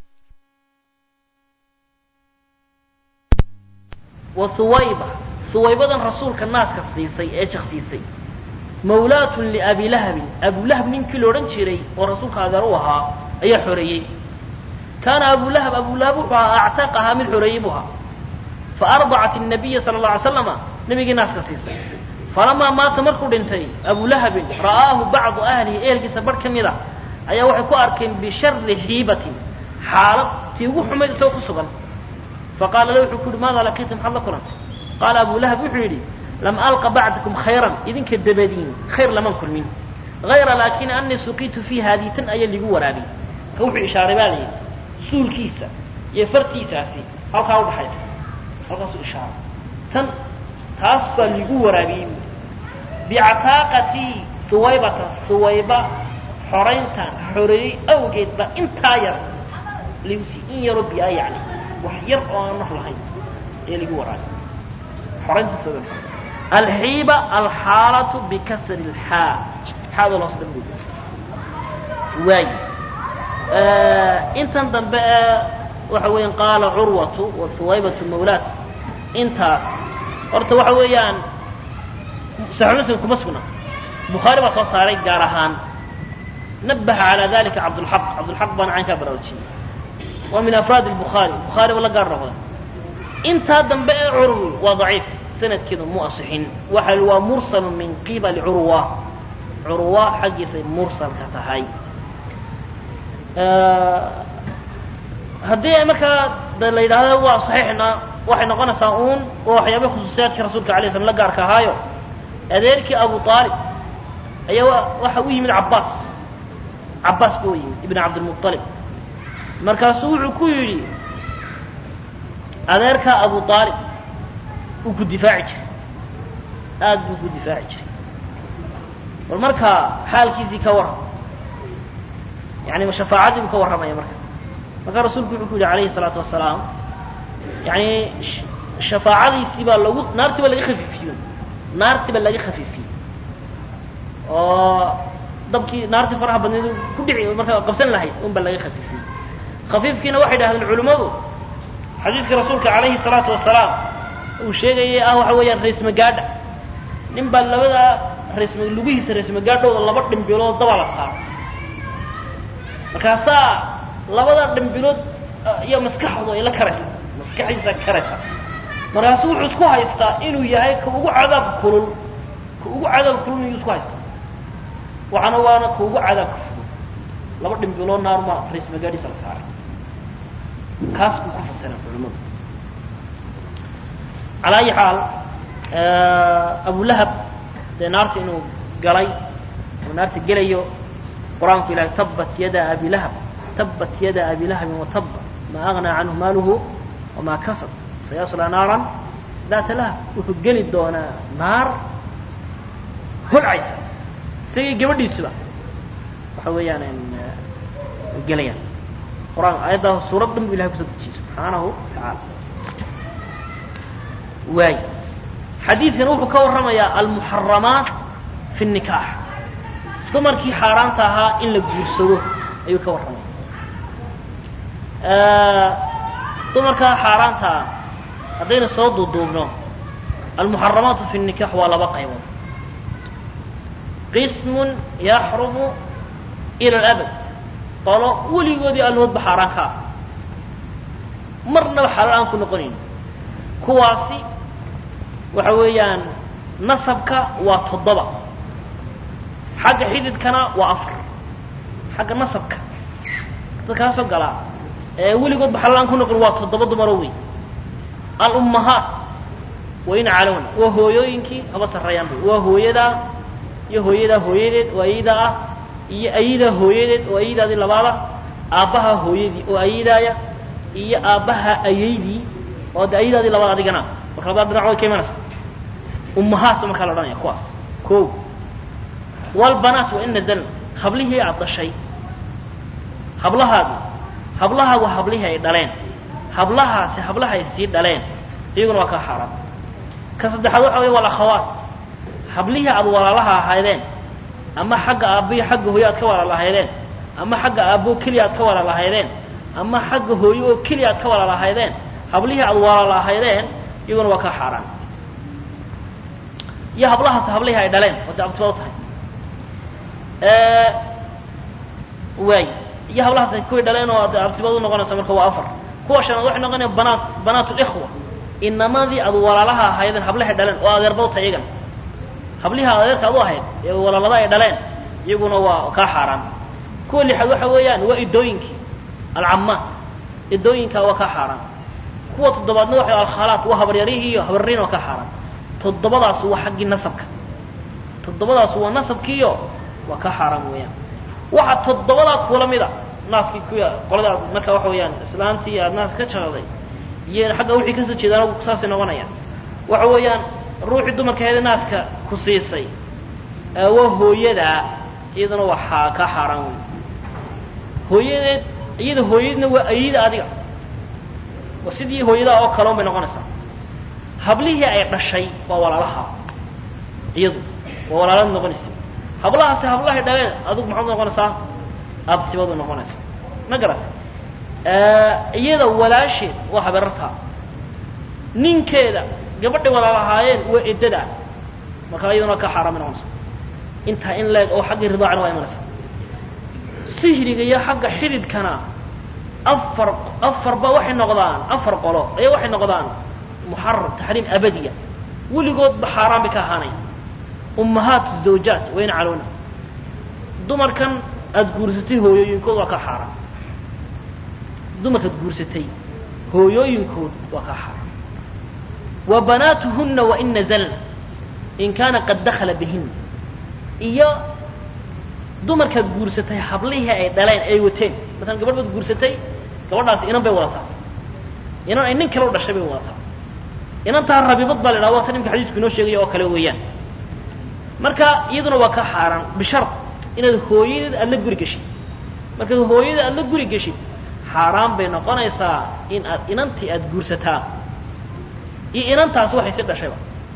A: wa huwayba huwaybadan rasuulka naaska siisay ee jaksiisay mawlaatun liabi lahabin abulahab ninkii la odhan jiray oo rasuulka adeer u ahaa ayaa xoreeyey kaana abulahab abulahab wuxuu ahaa actaqahaa mid xoreeyey buu ahaa faardacat الnabiya sala اla alay slama nabigii naaska siisay falamaa maata markuu dhintay abulahabin ra'aahu bacdu ahlihi ehelkiisa barh ka mid a ayaa waxay ku arkeen bishari xiibatin xaalad tii ugu xumayd isagoo ku sugan faqaala la wuxuu ku yihi maada laqiita maxaad la kulantay qaala abulahab wuxuu yidhi lam alqa bacdakum khayran idinka dabadiin khayr laman kulmin hayra laakin anii suqiitu fii haadii tan ayaa ligu waraabay marka wuxuu ishaaray baa layidhi suulkiisa iyo fartiisaasi halkaa udhaxaysa halkaasuu ishaaray tan taas baa ligu waraabiyey buui bicataaqatii huwaybata huwayba xorayntaan xoreeyey awgeed baa intaa yar ligu sii in yaroo biyaa yani wax yar oo aan naf lahayn ee ligu waraabiyey xoraynta huwayba alxiiba alxaalatu bikasri lxaa xaada loos dhan buu waay intan dambe ee waxa weeyaan qaala curwatu wa huwaybatu mawlaad intaas horta waxa weeyaan saxiix muslim kuma sugna bukhaari baa soo saaray gaar ahaan nabaha calaa dalika cabdulxaq cabdulxaq baana caynkaa baraarujiyey waa min afraad الbukhaari bukhaari ba la gaar noqda intaa dambe ee curwi waa daciif sanadkeedu mu asixin waxa waa mursal min qibali curwa curwa xaggiisay mursalka tahay haddii markaa de la yidhaahdo waa saxiixna waxay noqonaysaa uun oo waxyaabay khusuusiyaadkii rasuulka alay slam la gaarka ahaayo adeerkii abu aalib ayaa waxa u yimid cabbaas cabbaas buu yimid ibn cabdilmuطalib markaasuu wuxuu ku yidhi adeerkaa abu aalib uu ku difaaci jiray aad buu ku difaaci jiray bal markaa xaalkiisii ka waran yani shafaacadii buu ka warramaya marka markaa rasuulku wuxuu ku yidhi alayhi الsalaatu wasalaam yani shafaacadiisii baa lagu naartii baa laga khafiifiyo naartii baa laga khafiifiyey oo dabkii naartii faraha badneed ku dhici markaa qabsan lahayd un baa laga khafiifiyey khafiifkiina waxay dhahdeen culimmadu xadiidkii rasuulka calayhi الsalaatu wasalaam uu sheegayay ah waxa weeyaan raismagaadha nin baa labada raisma lugihiisa raismagaadhooda laba dhimbilood dabaa la saaro markaasaa labada dhimbilood iyo maskaxdu ay la karaysaa maskaxdiisa karaysa markaasu wuxuu isku haystaa inuu yahay ka ugu cadaabka kulul ka ugu cadaabka kulul iyuu isku haystaa waxaana waana ka ugu cadaabka fudud laba dhimbilood naarma raismagaadhiisa la saaray kaas buu ku fasiray culimadu calaa ayi xaal abulahab dee naarta inuu galay oo naarta gelayo qur-aanku ilahay tabat yada abi lahab tabat yada abi lahabin wataba ma agnaa canhu maaluhu wamaa kasab sayaslaa naaran daata lahab wuxuu geli doonaa naar holcaysa isagii gabadhiisuba waxa weeyaan gelayaan qur-aan aayaddaa suurad dhan bu ilahay kusoo dejiyey subxaanahu watacaala waay xadiidkan wuxuu ka warramayaa almuxaramaat fi الnikaax dumarkii xaaraanta ahaa in la guursado ayuu ka warramaya dumarkaa xaaraanta ah haddaynu soo duuduubno almuxaramaatu fi الnikaax waa laba qaybood qismun yaxrumu ila اlabad qolo weligoodii allahoodba xaaraan ka ah marnaba xalaal aan ku noqonayn kuwaasi waxa weeyaan nasabka waa toddoba xagga xididkana waa afar xagga nasabka dadkaasoo galaa ee weligoodba xalaal aan ku noqon waa toddoba dumaro wey alummahaat wayna calowna waa hooyooyinkii haba sarreeyaan bay waa hooyadaa iyo hooyadaa hooyadeed oo ayadaa ah iyo ayadaa hooyadeed oo ayadaadii labaada aabbaha hooyadii oo ayadaaya iyo aabbaha ayaydii oo de ayadaadii labaad adigana marka labada dhinac way ka imanaysa ummahaat markaa la odhanaya kuwaas ko walbanaat wa in nazalna hablihii aad dhashay hablahaadi hablahaagu hablihii ay dhaleen hablahaasi hablaha ay sii dhaleen iyaguna waa kaa xaaraan ka saddexaad waxa wey walakhawaat hablihii aad walaalaha ahaydeen ama xagga aabbiyo xagga hooyo aad ka walaalahaydeen ama xagga aabbo keliya aad ka walaalahaydeen ama xagga hooyo oo keliya aad ka walaalahaydeen hablihii aad walaalahaydeen iyaguna waa kaa xaaraan iyo hablahaas hablihii ay dhaleen oo de abtibad u tahay waay iyo hablahaas ay kuwii dhaleen oo de abtibad u noqonaysa marka waa afar kuwa shanaad waxay noqonaya banaat banaat likhwa inamadii aad walaalaha ahaydeen hablahay dhaleen oo adeerba u tahay iyagana hablihii adeerka ad u ahayd ee walaalada ay dhaleen iyaguna waa kaa xaaraan kuwa lixaad waxa weeyaan waa idooyinkii alcamaat idooyinka waa kaa xaaraan kuwa toddobaadna waxa alkhalaat waa habaryarihii iyo habarriin waa kaa xaaraan toddobadaas waa xaggii nasabka toddobadaas waa nasabkiiyo waa kaa xaaraan weeyaan waxa toddobadaa kuula mida naaskii kuya qolada aad marka waxa weeyaan islaantii aad naas ka jaqday iyo xagga wixii kasoo jeedaan saasay noqonayaan waxa weeyaan ruuxii dumarka heeda naaska ku siisay waa hooyadaa iyaduna waa xaa kaa xaaraan wey hooyadeed iyada hooyadeedna waa ayida adiga waa sidii hooyadaa oo kale un bay noqonaysaa hablihii ay dhashay waa walaalaha iyadu waa walaalad noqonaysa hablahaasi hablahay dhaleen adigu maxaad noqonaysaa abtibadu noqonaysa ma garata iyada walaasheed waa habeerartaa ninkeeda gabadhay walaalahaayeen waa eddada markaa iyaduna ka xaaraamay noqonaysa intaa in leeg oo xaggii ridaacana waa imanaysa sihriga iyo xagga xididkana afar afarba waxay noqdaan afar qolo ayaa waxay noqdaan muxaram taxriim abadiya weligoodba xaaraan bay ka ahaanaya ummahaat zawjaat wayna calowna dumarkan aada guursatay hooyooyinkood waa ka xaaraan dumarkaad guursatay hooyooyinkood waa ka xaaraan wa banaatuhunna wain nazalna in kaana qad dakala bihina iyo dumarkaad guursatay hablihii ay dhaleen ay wateen masalan gabadh baad guursatay gabadhaasi inan bay wadataa inan ay nin kale u dhashay bay wadataa inantaa rabibad baa la idhaha waa ta nimka xadiisku inoo sheegaya oo kale weeyaan marka iyaduna waa ka xaaraan bishar inaad hooyadeed aad la guri gashay markaad hooyada aad la guri geshid xaaraan bay noqonaysaa in aad inantii aada guursataa iyo inantaas waxay si dhashayba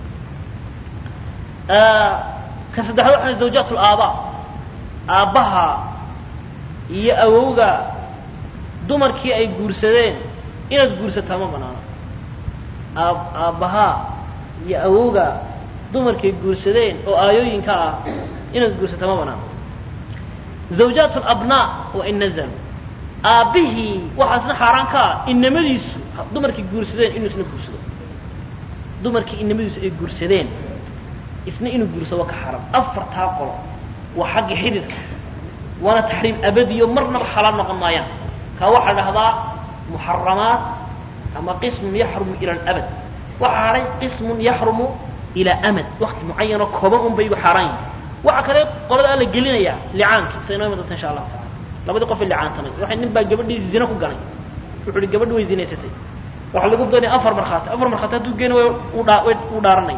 A: ka saddexaad waxaa zawjaat laabaa aabbaha iyo awowga dumarkii ay guursadeen inaad guursataa ma banaano aab aabbahaa iyo awowga dumarkay guursadeen oo aayooyinka ah inaad guursataa ma banaano zawjaat labnaa waa in nazalu aabbihii waxaasna xaaraan ka ah inamadiisu dumarkay guursadeen inuu isna guursado dumarkii inamadiisu ay guursadeen isna inuu guursado waa ka xaaraan afartaa qolo waa xagga xididka waana taxriim abadiyo marnaba xalaal noqon maayaan kaa waxaa dhahdaa muxaramaat ama qismun yaxrumu ila alabad waxaa hadhay qismun yaxrumu ilaa amad wakti mucayanoo kooban un bay igu xaaraan yihin waxaa kale qolada alla gelinayaa licaankii sa inoo iman doonta insha allahu tacala labadii qof ay licaantamay waxay nin baa gabadhiisi zina ku ganay wuxu uhi gabadhi way zinaysatay waxaa lagu doonaya afar markhaati afar markhaati hadduu geeni way udha uu dhaaranay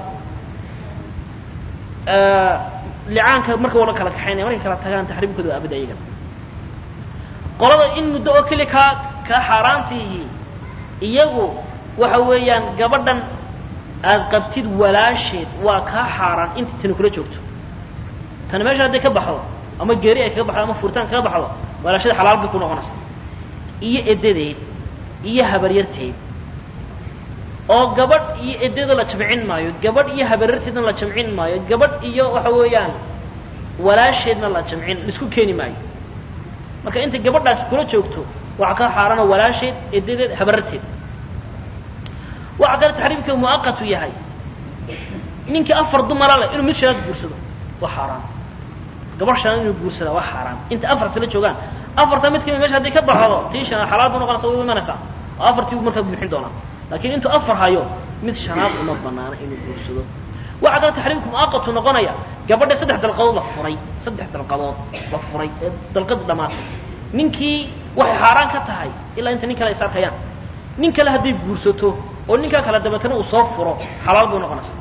A: licaanka marka wala kala kaxaynaya markay kala tagaan taxriimkooda waa abad ayagana qolada in muddo oo keli kaa kaa xaaraantiihi iyagu waxa weeyaan gabadhan aad qabtid walaasheed waa kaa xaaraan intii tani kula joogto tani meesha hadday ka baxdo ama geeri ay kaga baxdo ama furitaan kaga baxdo walaashada xalaal bay ku noqonaysaa iyo edadeed iyo habaryarteed oo gabadh iyo edada la jamcin maayo gabadh iyo habaryarteedna la jamcin maayo gabadh iyo waxa weeyaan walaasheedna la jamcin laisku keeni maayo marka intay gabadhaasi kula joogto waxaa ka xaarana walaasheed edadeed habaryarteed waxaa kale taxriimka muaqatu yahay ninkii afar dumara leh inuu mid shanaad guursado waa xaaraan gabadh shanaad inuu guursadaa waa xaaraan inta afar sala joogaan afarta mid kamid mesha hadday ka baxdo tii shanaad xalaal bu noqonaysa way u imanaysaa oo afartii buu markaa buuxin doonaa laakiin intuu afar hayo mid shanaad uma banaana inuu guursado waxaa kale taxriimku muaqatu noqonaya gabadha saddex dalqadood la furay saddex dalqadood la furay ee dalqadii dhamaatay ninkii waxay xaaraan ka tahay ilaa inta nin kale is arkayaan nin kale hadday guursato oo ninkaa kale dabeetana uu soo furo xalaal bay noqonaysaa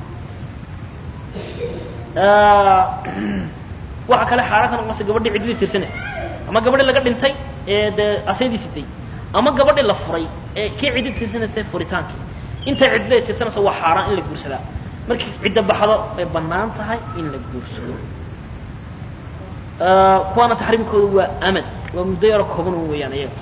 A: waxaa kale xaaraan ka noqonaysa gabadhii ciddadii tirsanaysa ama gabadhii laga dhintay ee dee asaydii sitay ama gabadhii la furay ee kii ciddi tirsanaysa furitaankii intay ciddada tirsanaysa waa xaaraan in la guursadaa markii ciddo baxdo ay bannaan tahay in la guursado kuwaana taxriimkooda waa amad waa muddo yaro kooban un weeyaan iyaga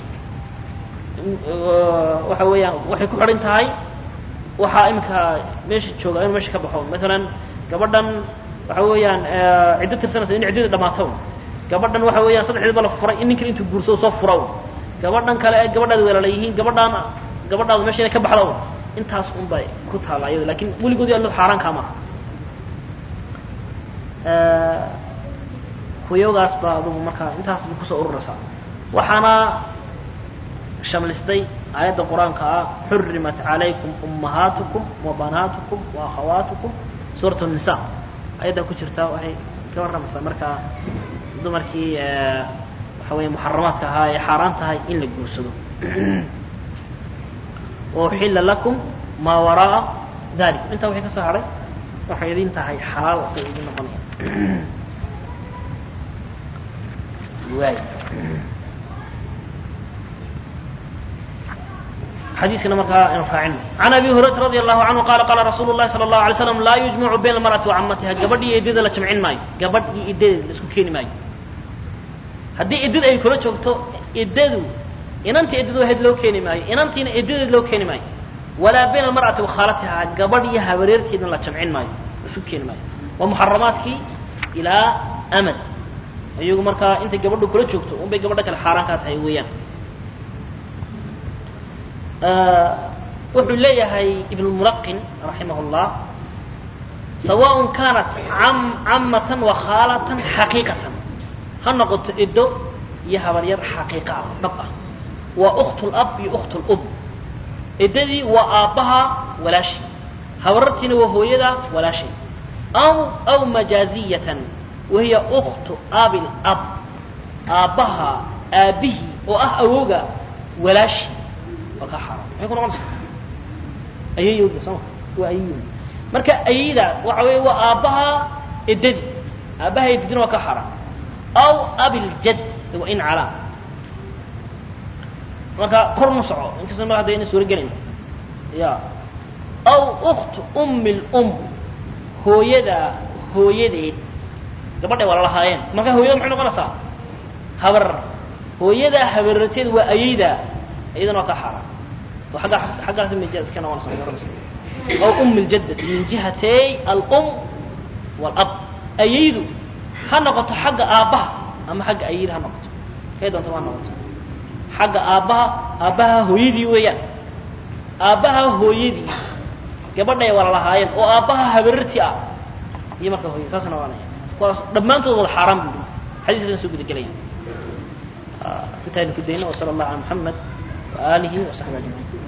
A: waxa weeyaan waxay ku xidhan tahay waxaa iminka meesha jooga inuu meesha ka baxo maalan gabadhan waxa weeyaan ciddo tirsanaysa in ciddadii dhamaato gabadhan waxa weeyaan saddexdiiba la furay in ninkan intuu guursado soo fura gabadhan kale ee gabadhaada weelala yihiin gabadhaan gabadhaada meesha inay ka baxda intaas un bay ku taalla iyado lakin weligoodii allo xaaraan kaa maaha kuyoogaas baa adugu markaa intaas bay kusoo ururaysaa waxaana shamlistay aayadda qur-aanka ah xurimat calaykum ummahaatukum wa banaatukum wa akhawaatukum suurat nisa ayaddaa ku jirta waxay ka warramaysaa markaa dumarkii waxa weya muxaramaadka ahaa ee xaaraan tahay in la guursado wauxilla lakum maa wara'a dalikum intaa waxay ka soo hadhay waxay idin tahay xalaal bay idin noqonaya waay xadiiskana markaa aynu raacino can abi hurayrata radi allahu canhu qaala qaala rasuulu llahi sala allahu alay slam laa yujmacu bayna almar'ati wa camatiha gabadh iyo eddada la jamcin maayo gabadh iyo eddadeed la isku keeni maayo haddii eddada ay kula joogto eddadu inantii eddadu ahayd loo keeni maayo inantiina eddadeed loo keeni maayo walaa bayna almar'ati wa khaalatiha gabadh iyo habareerteedna la jamcin maayo la isu keeni maayo waa muxaramaadkii ilaa amad iyagu markaa intay gabadhu kula joogto unbay gabadha kale xaaraan kaa tahay weeyaan wuxuu leeyahay ibn mulaqin raximah llah sawaء kaanat camatan wa khaalatan xaqiiqatan ha noqoto edo iyo habaryar xaqiiqa ah dhab ah waa ukt lab iyo ukt lub edadii waa aabbaha walaashi habarartiina waa hooyada walaashay aw aw majaaziyatan wahiya uktu abi lab aabbaha aabbihii oo ah awooga walaashi waa ka xaaraan maxay ku noqonaysaa ayayooda sooma waa ayayooda marka ayayda waxa weeye waa aabbaha edadi aabbaha edadina waa ka xaaraan aw abiljad wa in calaa marka kor ma soco inkasta mar hadda ina suuro gelayn ya aw uktu ummi lum hooyada hooyadeed gabadhay waa lalahaayeen marka hooyada maxay noqonaysaa habar hooyadaa habararteed waa ayayda iyadana waa ka xaaraan oo agga xaggaas mijaaz ka noqonaysa garanaysa aw ummi ljaddati min jihatay alum walab ayaydu ha noqoto xagga aabbaha ama xagga ayayda ha noqoto kay doonta ha noqoto xagga aabbaha aabbaha hooyadii weeyaan aabbaha hooyadii gabadhay waa lalahaayeen oo aabbaha habarartii ah iyo marka hooyada saas noqonaya kuwaas dhammaantood wada xaaraan bu xadiiskaasna soo guda gelaya intaaynu ku dayno وصلى الله على محمد وآله وصحبه أجمعين